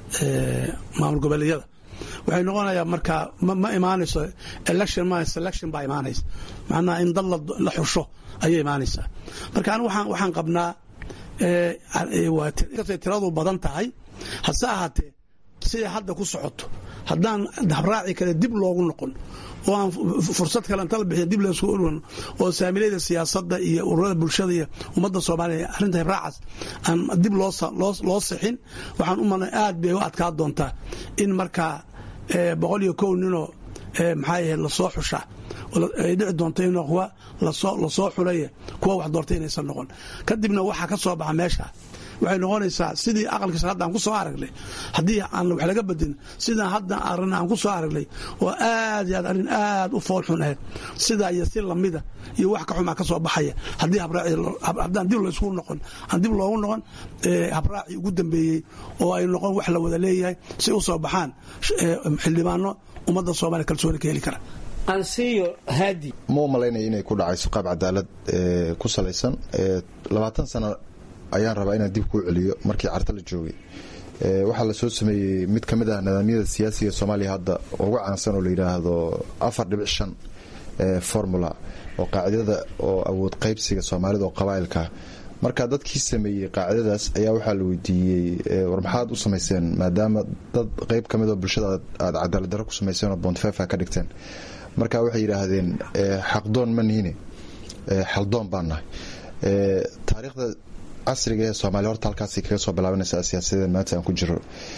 maamul goboleedyada waxay noqonayaa markaa ma imaanayso election ma selection baa imaanaysa macnaha in dad la xusho ayay imaanaysaa marka anigu waxaan qabnaa inkastay tiradu badan tahay hase ahaatee siday hadda ku socoto haddaan habraaci kale dib loogu noqon oo aan fursad kale inta la bixiya dib laysku urwan oo saamilayda siyaasadda iyo ururada bulshada iyo ummadda soomaaliya arrinta habraacaas aan dib loo sixin waxaan u malnay aad bay u adkaa doontaa in markaa boqol iyo kow ninoo maxaa ahayd lasoo xusha ay dhici doonto in kuwa lasoo xulaya kuwa wax doortay inaysan noqon kadibna waxaa ka soo baxa meesha waxay noqonaysaa sidii aqalkiisa hadda aan ku soo aragnay haddii aan wax laga badin sidaan hadda arrin aan ku soo aragnay oo aad iyo aad arrin aad u foolxun ahayd sidaa iyo si lamida iyo wax ka xumaa ka soo baxaya haddii haddaan dib laysku noqon aan dib loogu noqon habraaci ugu dambeeyey oo ay noqon wax la wada leeyahay si u soo baxaan xildhibaano ummadda soomaaliya kalsooni ka heli kara ansiyo haadi ma u malaynaya inay ku dhacayso qaab cadaalad ku salaysan labaatan sano ayaan rabaa inaan dib kuu celiyo markii carta la joogay waxaa la soo sameeyey mid ka mid ah nidaamyada siyaasiga soomaaliya hadda ugu caansan oo la yidhaahdo afar dhibic shan formula oo qaacidada oo awood qaybsiga soomaalida oo qabaa'ilka marka dadkii sameeyey qaacidadaas ayaa waxaa la weydiiyey war maxaad u samayseen maadaama dad qayb ka mid oo bulshada aad cadaalad darro ku samayseen oo bontfefa ka dhigteen marka waxay yidhaahdeen xaqdoon ma nihine xaldoon baan nahay taariikhda casriga ee soomaaliya horta halkaasay kaga soo bilaabanaysaa siyaasadeed maanta aan ku jiro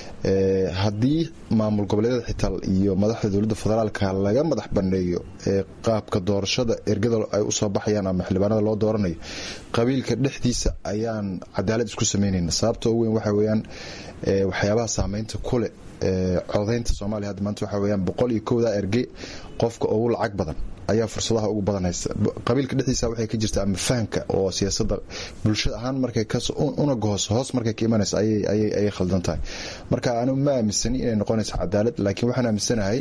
haddii maamul goboleedyada xitaa iyo madaxda dowladda federaalka laga madax banneeyo qaabka doorashada ergada ay usoo baxayaan ama xildhibaanada loo dooranayo qabiilka dhexdiisa ayaan cadaalad isku samaynayna sababta ugu weyn waxa weyaan waxyaabaha saameynta kule codaynta soomaaliya hadda maanta waxa weyaan boqol iyo kowda erge qofka ugu lacag badan ayaa fursadaha ugu badan haysta qabiilka dhexdiisa waxay ka jirta ama fahamka oo siyaasadda bulshada ahaan markay una gohoso hoos markay ka imanaysa ayay khaldan tahay marka anigu ma aaminsani inay noqonayso cadaalad laakiin waxaan aaminsanahay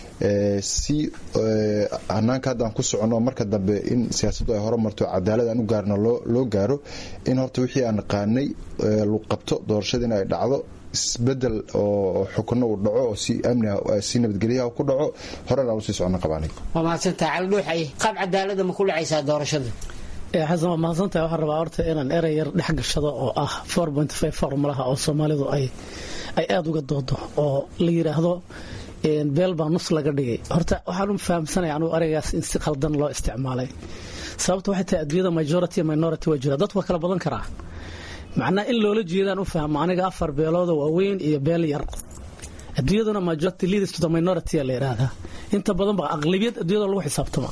si hanaanka hadda aan ku soconno marka dambe in siyaasaddu ay horumarto cadaalad aan u gaarno loo gaaro in horta wixii aan naqaanay lu qabto doorashada in ay dhacdo isbedel oo xukuno uu dhaco oo si amni si nabadgelyaha ku dhaco horena aan usii socono qabaanay waa mahadsantaha caldhuuxay qaab cadaalada ma ku dhacaysaa doorashada xasan waa mahadsantahay waxaan rabaa horta inaan erey yar dhex gashado oo ah formulaha oo soomaalidu ay aada uga doodo oo la yidhaahdo beel baa nus laga dhigay horta waxaan u fahamsanaya anugu ereygaas in si khaldan loo isticmaalay sababta waxay tahay adduunyada majority minority waa jira dadku waa kala badan karaa macnaa in loola jeedaan u fahmo aniga afar beelooda waaweyn iyo beel yar adduunyaduna majority leaders to the minority la yidhaahdaa inta badan ba aqlabiyad adduunyada lagu xisaabtama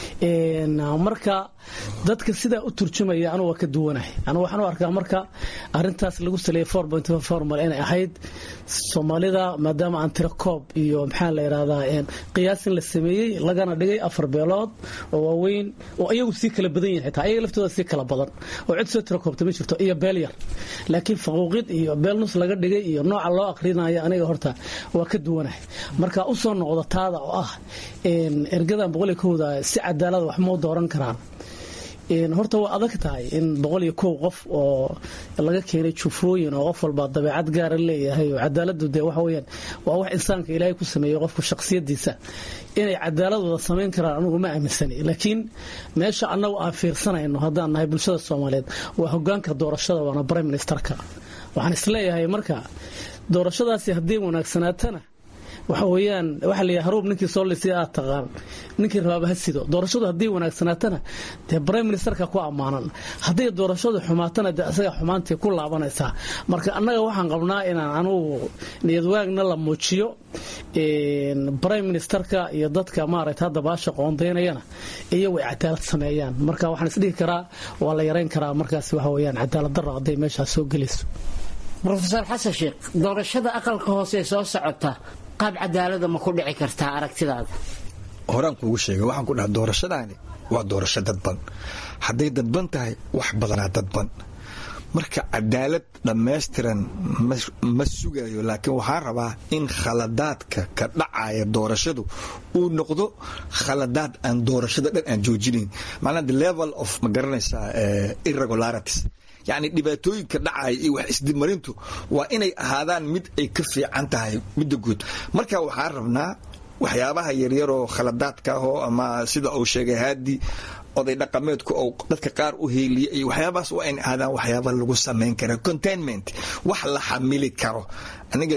marka dadka sidaa u turjumaya anugu waa ka duwanahay anugu waxaan u arkaa marka arintaas lagu saleeyay formula inay ahayd soomaalida maadaama aan tiro koob iyo maxaa la yidhahdaa qiyaasin la sameeyey lagana dhigay afar beelood oo waaweyn oo iyagu sii kala badan yihin xitaa ayaga laftooda sii kala badan oo cid soo tiro koobta ma jirto iyo beel yar laakiin faquuqid iyo beel nus laga dhigay iyo nooca loo aqrinayo aniga horta waa ka duwanahay marka u soo noqdo taada oo ah ergadan boqol iyo kowda si cadaalada wax mau dooran karaan horta waa adag tahay in boqol iyo kow qof oo laga keenay jufooyin oo qof walba dabeecad gaara leeyahay oo cadaaladu dee waxa weyaan waa wax insaanka ilaahay ku sameeyey qofku shakhsiyadiisa inay cadaalad wada samayn karaan anugu ma aaminsani laakiin meesha annagu aan fiirsanayno haddaan nahay bulshada soomaaliyeed waa hogaanka doorashada waana brime ministerka waxaan isleeyahay marka doorashadaasi haddii wanaagsanaatana waxa weyaan waxa la haruub ninkii soo lisay aad taqaan ninkii rabaaba ha sido doorashadu haddii wanaagsanaatana dee brime ministerka ku ammaanan hadday doorashadu xumaatana dee isaga xumaantii ku laabanaysaa marka annaga waxaan qabnaa inaan anugu niyadwaagna la muujiyo brime ministerka iyo dadka maaragta hadda baasha qoondaynayana iyagu ay cadaalad sameeyaan marka waxaan isdhihi karaa waa la yarayn karaa markaas waxa weyaan cadaalad darro hadday meeshaas soo gelayso rofeor xasan sheekh doorashada aqalka hoose soo socota qaab cadaalada ma ku dhici kartaa aragtidaada horaan kuugu sheegay waxaan ku dhaha doorashadaani waa doorasho dadban hadday dadban tahay wax badanaa dadban marka cadaalad dhammaystiran ma sugayo laakiin waxaa rabaa in khaladaadka ka dhacaya doorashadu uu noqdo khaladaad aan doorashada dhan aan joojinayn macnaa the level of ma garanaysaa irregularities yacni dhibaatooyinka dhacaya iyo wax isdimarintu waa inay ahaadaan mid ay ka fiican tahay midda guud marka waxaa rabnaa waxyaabaha yaryaroo khaladaadka ahoo ama sida uu sheegay haadi oday dhaqameedku ou dadka qaar u heeliya iyo waxyaabahaas waa inay ahaadaan waxyaaba lagu samayn kara containment wax la xamili karo aniga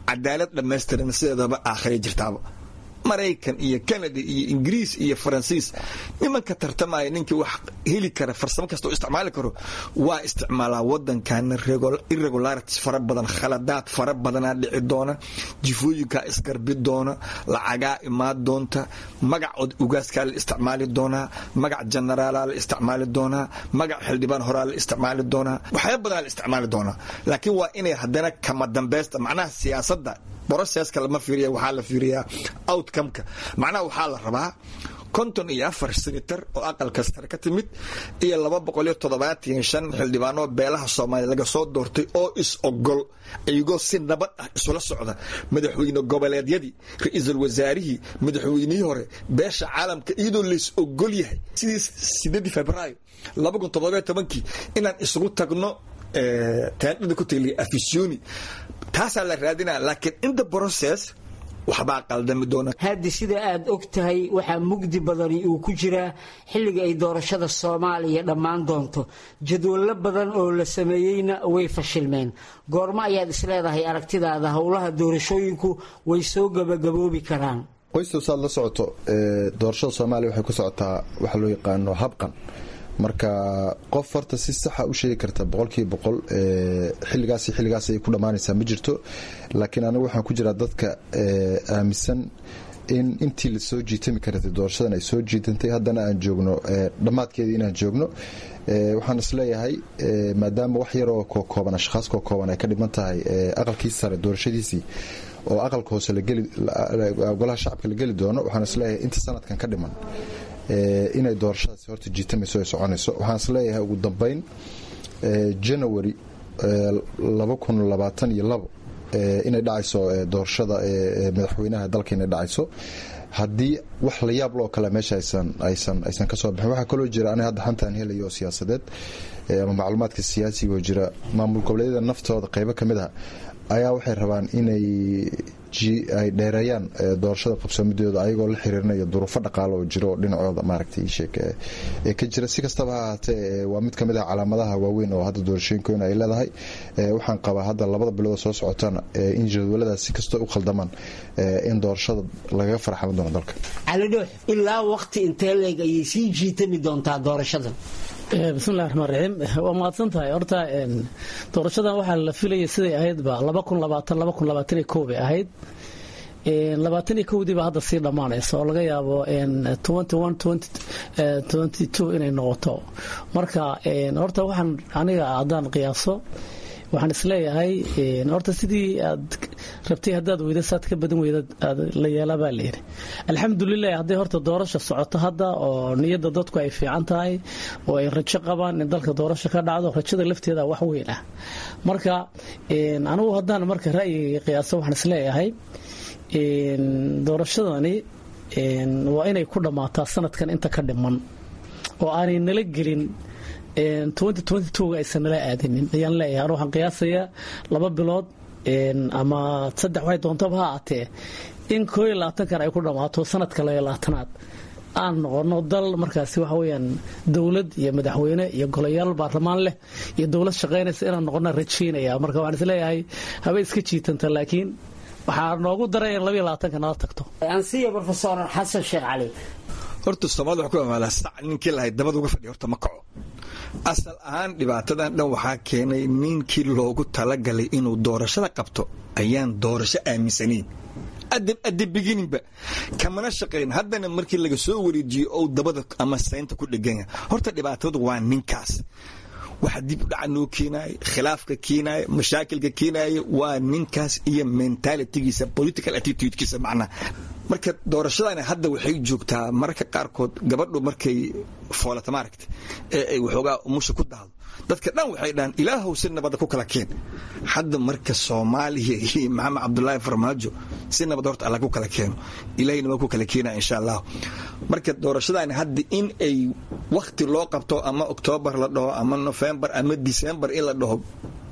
cadaalad dhammaystiran sideedaba aakhira jirtaaba maraykan iyo canada iyo ingiriis iyo faransiis nimanka tartamaya ninkii wax heli kara farsamo kasta oo isticmaali karo waa isticmaalaa wadankana irregularities fara badan khaladaad fara badanaa dhici doona jifooyinkaa isgarbi doona lacagaa imaan doonta magac ugaaskaa la isticmaali doonaa magac jenaraalaa la isticmaali doonaa magac xildhibaan horaa la isticmaali doonaa waxyaaba badanaa la isticmaali doonaa laakiin waa inay haddana kama dambaysta macnaha siyaasadda broseska lama fiiriya waxaa la fiiriyaa outcomeka macnaha waxaa la rabaa konton iyo afar senator oo aqalka sare ka timid iyo laba boqol iyo toddobaatan shan xildhibaanoo beelaha soomaaliya laga soo doortay oo is ogol iyagoo si nabad ah isula socda madaxweyne goboleedyadii ra-iisul wasaarihii madaxweynihii hore beesha caalamka iyadoo lays ogol yahay sidii sideedii februaayo laba kun toddobiyo tobankii inaan isugu tagno taandhada ku taliya afisoni taasaa la raadinaya laakiin in the process waxbaa qaldami doona haddi sida aad og tahay waxaa mugdi badani uu ku jiraa xilliga ay doorashada soomaaliya dhammaan doonto jadwallo badan oo la sameeyeyna way fashilmeen goormo ayaad isleedahay aragtidaada howlaha doorashooyinku way soo gabagaboobi karaan qoystow saad la socoto doorashada soomaaliya waxay ku socotaa waxa loo yaqaano habqan marka qof horta si saxa u sheegi karta boqolkiiba boqol xilligaas xilligaas ay ku dhammaanaysaa ma jirto laakiin anigu waxaan ku jiraa dadka aaminsan in intii lasoo jiitami karatay doorashadan ay soo jiitantay haddana aan joogno dhammaadkeedii inaan joogno waxaan isleeyahay maadaama wax yaroo kookooban ashkhaas kookooban ay ka dhiman tahay aqalkii sare doorashadiisii oo aqalka hoose golaha shacabka la geli doono waxaan isleeyahay inta sanadkan ka dhiman inay doorashadaasi horta jiitamayso ay soconayso waxaan isleeyahay ugu dambeyn janawari inay dhacayso doorashada madaxweynaha dalka inay dhacayso haddii wax la yaab loo kale meesha aysan kasoo baxin waxaa kaloo jira aniga hadda xantaan helayo oo siyaasadeed ama macluumaadka siyaasiga oo jira maamul goboleedyada naftooda qaybo ka mid ah ayaa waxay rabaan inay ay dheereeyaan doorashada qabsoomidooda ayagoo la xiriirinayo duruufo dhaqaalo oo jiro oo dhinacooda maaragtay sheek ee ka jira si kastaba ha ahaatee waa mid ka mid ah calaamadaha waaweyn oo hadda doorashooyinkoona ay leedahay waxaan qabaa hadda labada bilood soo socotana in jadwaladaas si kastoo u khaldamaan in doorashada lagaga farxaman doono dalka cali dhoox ilaa waqti intee leeg ayay sii jiitami doontaa doorashadan bismillahi raxmaan raxiim waa mahadsan tahay horta doorashadan waxaa la filayay siday ahaydba laba kun labaatan laba kun labaatan iyo kow bay ahayd labaatan iyo kowdii baa hadda sii dhammaanaysa oo laga yaabo twenty one twenty two inay noqoto marka horta waxaan aniga haddaan qiyaaso waxaan isleeyahay horta sidii aad rabtay haddaad weyda saad ka badan weyda la yeelaa baa layidhi alxamdulilah hadday horta doorasha socoto hadda oo niyadda dadku ay fiican tahay oo ay rajo qabaan in dalka doorasha ka dhacdo rajada lafteeda wax weyn ah marka anigu haddaan marka ra'yigay qiyaaso waxaan isleeyahay doorashadani waa inay ku dhammaataa sanadkan inta ka dhiman oo aanay nala gelin ga aysan nala aadinin ayaan leeyahay waxaan qiyaasayaa laba bilood ama saddex waxay doontaba ha aatee in koo iyo labaatankan ay ku dhammaato sanadka laba iyo labaatanaad aan noqono dal markaasi waxa weyaan dowlad iyo madaxweyne iyo golayaal baarlamaan leh iyo dowlad shaqaynaysa inaan noqona rajaynaya marka waxaan isleeyahay haba iska jiitanta laakiin waxaa noogu daray in labaiyo labaatanka nala tagto ansiya rofesor xasan sheekh cali horta soomaalida waxaa ku amaalaa sac ninkii lahay dabada uga fadhiya horta ma kaco asal ahaan dhibaatadan dhan waxaa keenay ninkii loogu talagalay inuu doorashada qabto ayaan doorasho aaminsanayn adda begininba kamana shaqayn haddana markii laga soo wareejiyo ou dabada ama saynta ku dheganya horta dhibaatadu waa ninkaas waxa dib u dhaca noo keenaaya khilaafka keenaaya mashaakilka keenaaya waa ninkaas iyo mentalitigiisa political attitudekiisa macnaha marka doorashadani hadda waxay joogtaa mararka qaarkood gabadhu markay foolata maaragta ee ay waxoogaa umusha ku dahdo dadka dhan waxay dhahaan ilaahow si nabadda ku kala keen hadda marka soomaaliya iyo maxamed cabdulaahi farmaajo si nabad horta alla ku kala keeno ilahayna waa ku kala keenaya insha allah marka doorashadani hadda in ay wakti loo qabto ama oktoobar la dhaho ama nofembar ama december in la dhaho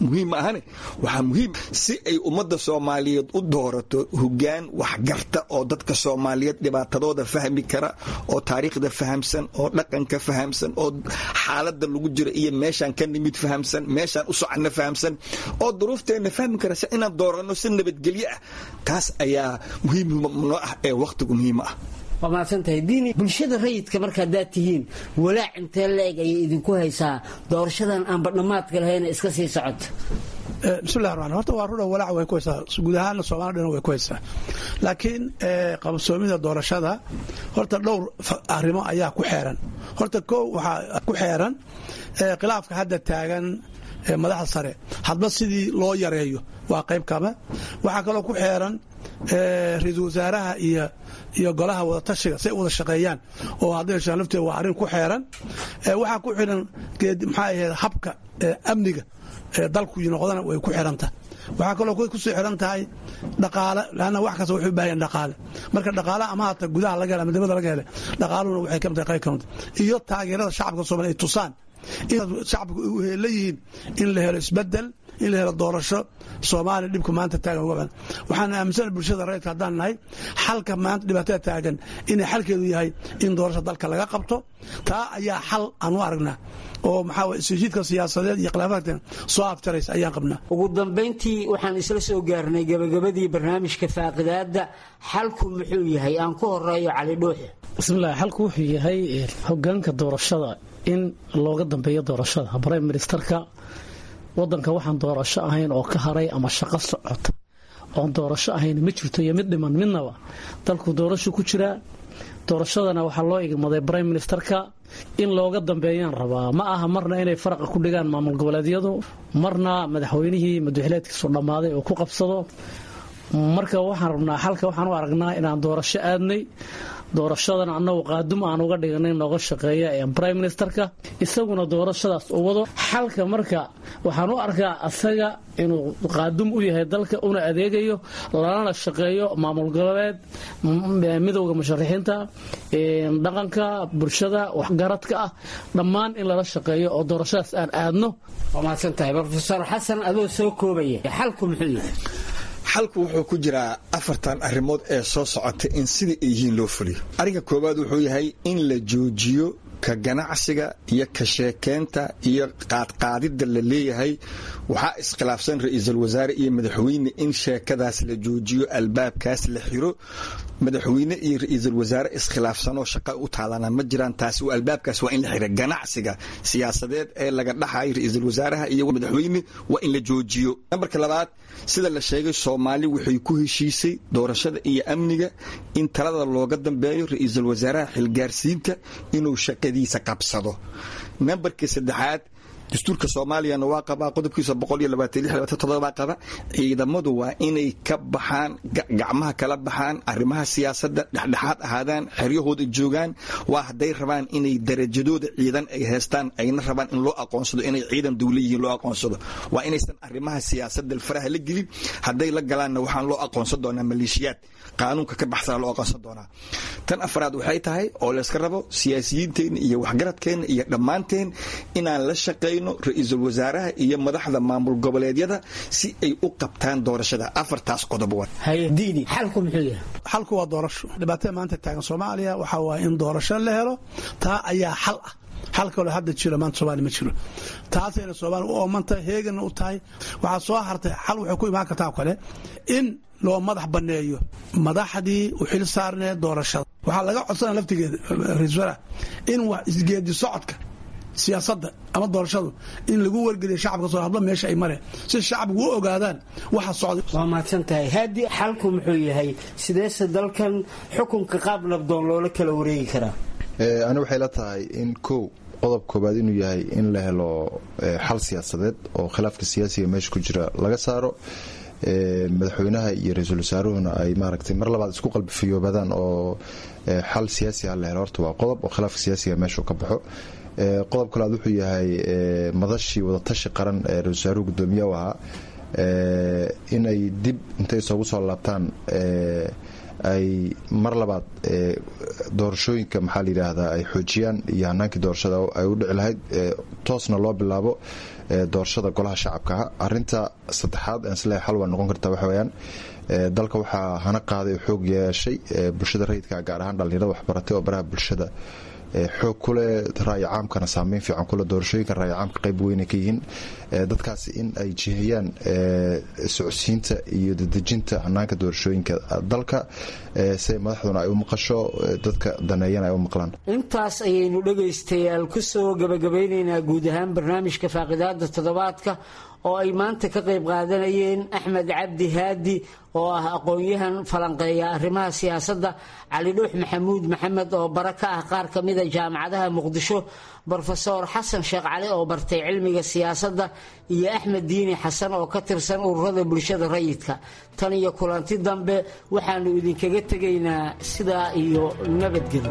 muhiim ma ahane waxaa muhiim si ay ummadda soomaaliyeed u doorato hogaan waxgarta oo dadka soomaaliyeed dhibaatadooda fahmi kara oo taariikhda fahamsan oo dhaqanka fahamsan oo xaalada lagu jira iyo meeshaan ka nimid fahamsan meeshaan u soconna fahamsan oo duruufteenna fahmi kara si inaan dooranno si nabadgelyo ah taas ayaa muhiim noo ah ee wakhtigu muhiim ah waa mahadsantahay diini bulshada rayidka marka haddaad tihiin walaac intee la-eg ayay idinku haysaa doorashadan aanba dhammaadka lahayna iska sii socota bismillahi raxmaan horta waa rudha walaac way ku haysaa guud ahaana soomaalida dhan way ku haysaa laakiin qabsoomida doorashada horta dhowr arrimo ayaa ku xeeran horta kow waxaa ku xeeran khilaafka hadda taagan madaxda sare hadba sidii loo yareeyo waa qayb kama waxaa kaloo ku xeeran ra-iisul wasaaraha iyo iyo golaha wadatashiga si ay wada shaqeeyaan oo hadday heshaan lafteeda waa arrin ku xeeran waxaa ku xiran maxaa ahayd habka amniga dalku noqdana way ku xiranta waxaa kaloo kusoo xiran tahay dhaqaale lanna wax kasta wuxuu u baahan dhaqaale marka dhaqaale ama hata gudaha laga hela ama dibada laga hele dhaqaaluhuna waxay kamid tahay qayb kamid iyo taageerada shacabka soomaliya ay tusaan in shacabku la yihiin in la helo isbedel in la helo doorasho soomaaliya dhibka maanta taagan uga badan waxaan aaminsana bulshada rayidka haddaan nahay xalka maanta dhibaatada taagan inay xalkeedu yahay in doorasho dalka laga qabto taa ayaa xal aan u aragnaa oo maxaa waye isjiidka siyaasadeed iyo khilaafaadka soo afjaraysa ayaan qabnaa ugu dambayntii waxaan isla soo gaarnay gabagabadii barnaamijka faaqidaadda xalku muxuu yahay aan ku horeeyo cali dhuuxe bismillahi xalku wuxuu yahay hogaanka doorashada in looga dambeeyo doorashada brime ministerka wadanka waxaan doorasho ahayn oo ka haray ama shaqo socota oon doorasho ahayn ma jirto iyo mid dhiman midnaba dalku doorasho ku jiraa doorashadana waxaa loo igmaday brime ministerka in looga dambeeyaan rabaa ma aha marna inay faraqa ku dhigaan maamul goboleedyadu marna madaxweynihii madaxileedkiisu dhammaaday oo ku qabsado marka waxaan rabnaa xalka waxaan u aragnaa inaan doorasho aadnay doorashadan annagu qaadum aan uga dhiganay nooga shaqeeya ee brime ministerka isaguna doorashadaas u wado xalka marka waxaan u arkaa asaga inuu qaadum u yahay dalka una adeegayo lalana shaqeeyo maamul goboleed midowda musharaxiinta dhaqanka bulshada waxgaradka ah dhammaan in lala shaqeeyo oo doorashadaas aan aadno waa mahadsantahay rofesor xasan adoo soo koobaya xalku muxuu yahay xalku wuxuu ku jiraa afartan arrimood ee soo socota in sidai ay yihiin loo fuliyo arrinka koowaad wuxuu yahay in la joojiyo ka ganacsiga iyo ka sheekeynta iyo qaadqaadidda la leeyahay waxaa iskhilaafsan ra-iisul wasaare iyo madaxweyne in sheekadaas la joojiyo albaabkaas la xiro madaxweyne iyo ra-iisul wasaare iskhilaafsanoo shaqa u taalana ma jiraan taas albaabkaas waa in la xira ganacsiga siyaasadeed ee laga dhaxayo ra-iisul wasaaraha iyo madaxweyne waa in la joojiyo nambarka labaad sida la sheegay soomaali waxay ku heshiisay doorashada iyo amniga in talada looga dambeeyo ra-iisul wasaaraha xilgaarsiinta inuu shaqadiisa qabsado nambarka saddexaad dastuurka soomaaliyana waa qabaa qodobkiisa baa qaba ciidamadu waa inay ka baxaan gacmaha kala baxaan arrimaha siyaasadda dhexdhexaad ahaadaan xeryahooda joogaan waa hadday rabaan inay darajadooda ciidan ay haystaan ayna rabaan in loo aqoonsado inay ciidan dawla yihiin loo aqoonsado waa inaysan arrimaha siyaasadda faraha la gelin hadday la galaanna waxaan loo aqoonsan doonaa maleeshiyaad qaanuunka ka baxsana loo aqoonsan doonaa tan afraad waxay tahay oo layska rabo siyaasiyiinteenna iyo waxgaradkeenna iyo dhammaanteen inaan la shaqayno ra-iisul wasaaraha iyo madaxda maamul goboleedyada si ay u qabtaan doorashada afartaas qodob diini xalku muxuu yahay xalku waa doorasho dhibaatada maanta taagan soomaaliya waxaa waaye in doorasho la helo taa ayaa xal ah xal kaloo hadda jiro maanta soomaaliya ma jiro taasayna soomaaliya u oomantahay heeganna u tahay waxaa soo hartay xal waxay ku imaan kartaa kale in loo madax banneeyo madaxdii u xil saarneed doorashada waxaa laga codsana laftigeeda ra-isul wasaaraha in wax isgeedi socodka siyaasadda ama doorashadu in lagu wargeliyo shacabka soo hadba meesha ay mareen si shacabku u ogaadaan waxa socday waa mahadsan tahay haadi xalku muxuu yahay sideese dalkan xukunka qaab nabdoon loola kala wareegi karaa ani waxay la tahay in kow qodob koobaad inuu yahay in la helo xal siyaasadeed oo khilaafka siyaasiga meesha ku jira laga saaro madaxweynaha iyo ra-iisul wasaaruhuna ay maaragtay mar labaad isku qalbifiyoobadaan oo xal siyaasi ah la helo horta waa qodob oo khilaafka siyaasiga meesha ka baxo qodob kalaad wuxuu yahay madashii wadatashi qaran ee ra-isul wasaaruhu gudoomiye u ahaa inay dib intay isoogu soo laabtaan ay mar labaad doorashooyinka maxaa la yidhaahdaa ay xoojiyaan iyo hanaankii doorashada ay u dhici lahayd toosna loo bilaabo doorashada golaha shacabkaha arinta saddexaad aan isleeyahay xal waa noqon kartaa waxa weyaan dalka waxaa hana qaaday oo xoog yeeshay bulshada rayidka gaar ahaan dhallinyarada waxbaratay oo baraha bulshada xoog kuleh ra'yi caamkana saameyn fiican kuleh doorashooyinka ra'yi caamka qayb weynay ka yihiin dadkaasi in ay jihiyaan socodsiinta iyo dadejinta hanaanka doorashooyinka dalka si madaxduna ay u maqasho dadka daneeyana ay u maqlaan intaas ayaynu dhegaystayaal ku soo gabagabaynaynaa guud ahaan barnaamijka faaqidaada toddobaadka oo ay maanta ka qayb qaadanayeen axmed cabdi haadi oo ah aqoon-yahan falanqeeya arrimaha siyaasadda cali dhuux maxamuud maxamed oo bara ka ah qaar ka mida jaamacadaha muqdisho brofeor xasan sheekh cali oo bartay cilmiga siyaasadda iyo axmed diini xasan oo ka tirsan ururada bulshada rayidka tan iyo kulanti dambe waxaanu idinkaga tegaynaa sidaa iyo nabadgelyo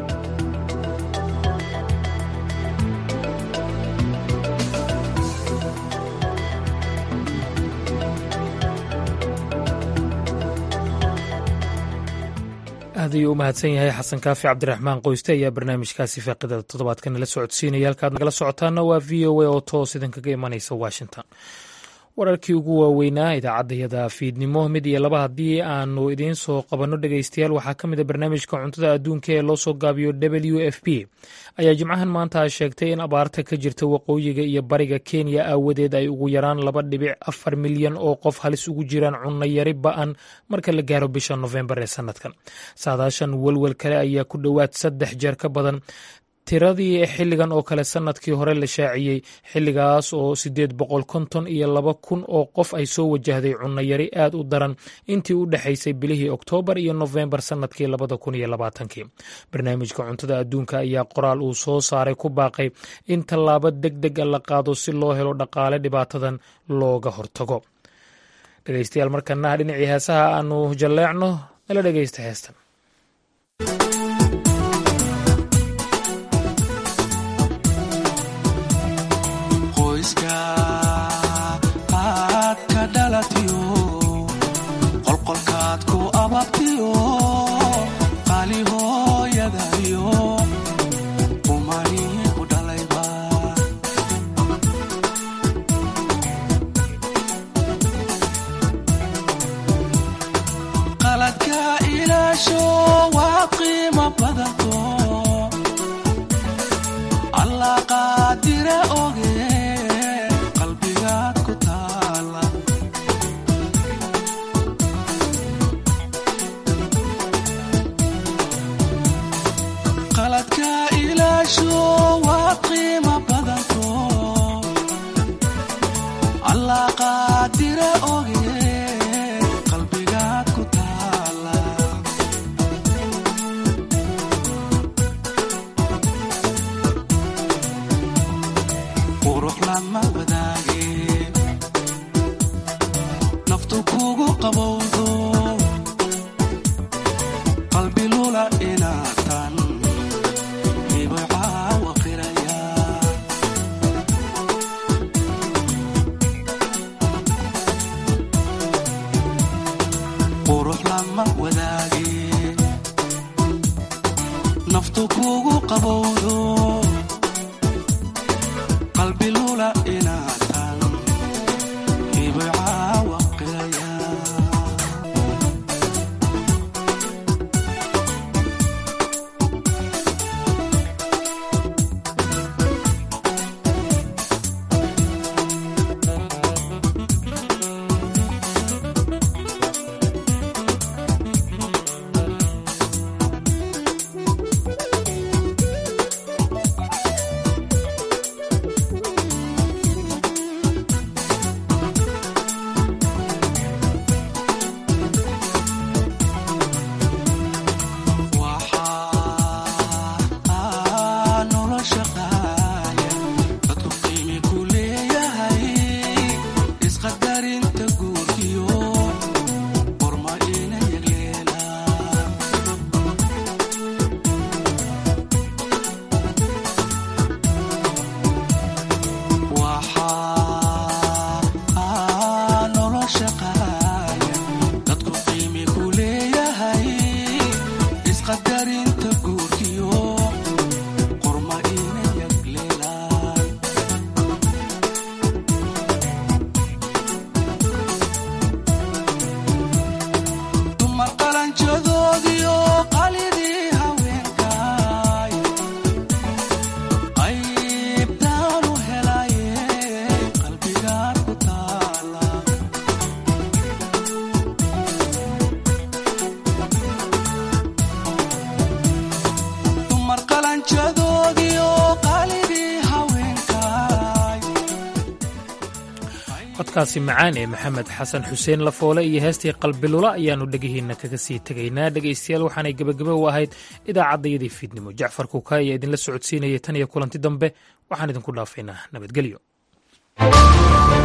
aad ayuu u mahadsan yahay xasan kaafi cabdiraxmaan qoyste ayaa barnaamijkaasi faaqidada toddobaadka nala socodsiinaya halkaad nagala socotaana waa v o a oo toos idinkaga imanaysa washington wararkii ugu waaweynaa idaacaddayada fiidnimo mid iyo laba haddii aanu idiin soo qabanno dhegaystayaal waxaa ka mid a barnaamijka cuntada adduunka ee loo soo gaabiyo w f p ayaa jimcahan maanta sheegtay in abaarta ka jirta waqooyiga iyo bariga kenya aawadeed ay ugu yaraan laba dhibic afar milyan oo qof halis ugu jiraan cunno yari ba-an marka la gaaro bisha nofembar ee sanadkan saadaashan welwel kale ayaa ku dhowaad saddex jeer ka badan tiradii xilligan oo kale sanadkii hore la shaaciyey xilligaas oo siddeed boqol konton iyo laba kun oo qof ay soo wajahday cunno yari aad u daran intii u dhexaysay bilihii oktoobar iyo nofembar sanadkii labada kun iyo labaatankii barnaamijka cuntada adduunka ayaa qoraal uu soo saaray ku baaqay in tallaabo deg deg a la qaado si loo helo dhaqaale dhibaatadan looga hortago dhegeystayaal markanaha dhinacii heesaha aanu jalleecno nala dhegeysta heestan qolqolkaad ku ababtiyo qaali hooyadayo umani ku dhalayba qaladka ilaasho waa qiimo badanto allah qaadire oge qalbigaad ku taala qaladka ilaasho waa qiimo badanto allah qaadire oge qalbigaad ku taala qurux lama wadaage naftu kugu qabowdo qalbi lula inaatan qurux lama wadaage naftu kugu qabowdo qalbi lula inaatan ibcaawa qiraya codkaasi macaan ee maxamed xasan xuseen lafoole iyo heestii qalbilula ayaannu dhegihiinna kaga sii tegaynaa dhegaystayaal waxaanay gebagebe u ahayd idaacaddayadii fiidnimo jacfar kuuka ayaa idinla socodsiinayay tan iyo kulanti dambe waxaan idinku dhaafaynaa nabadgelyo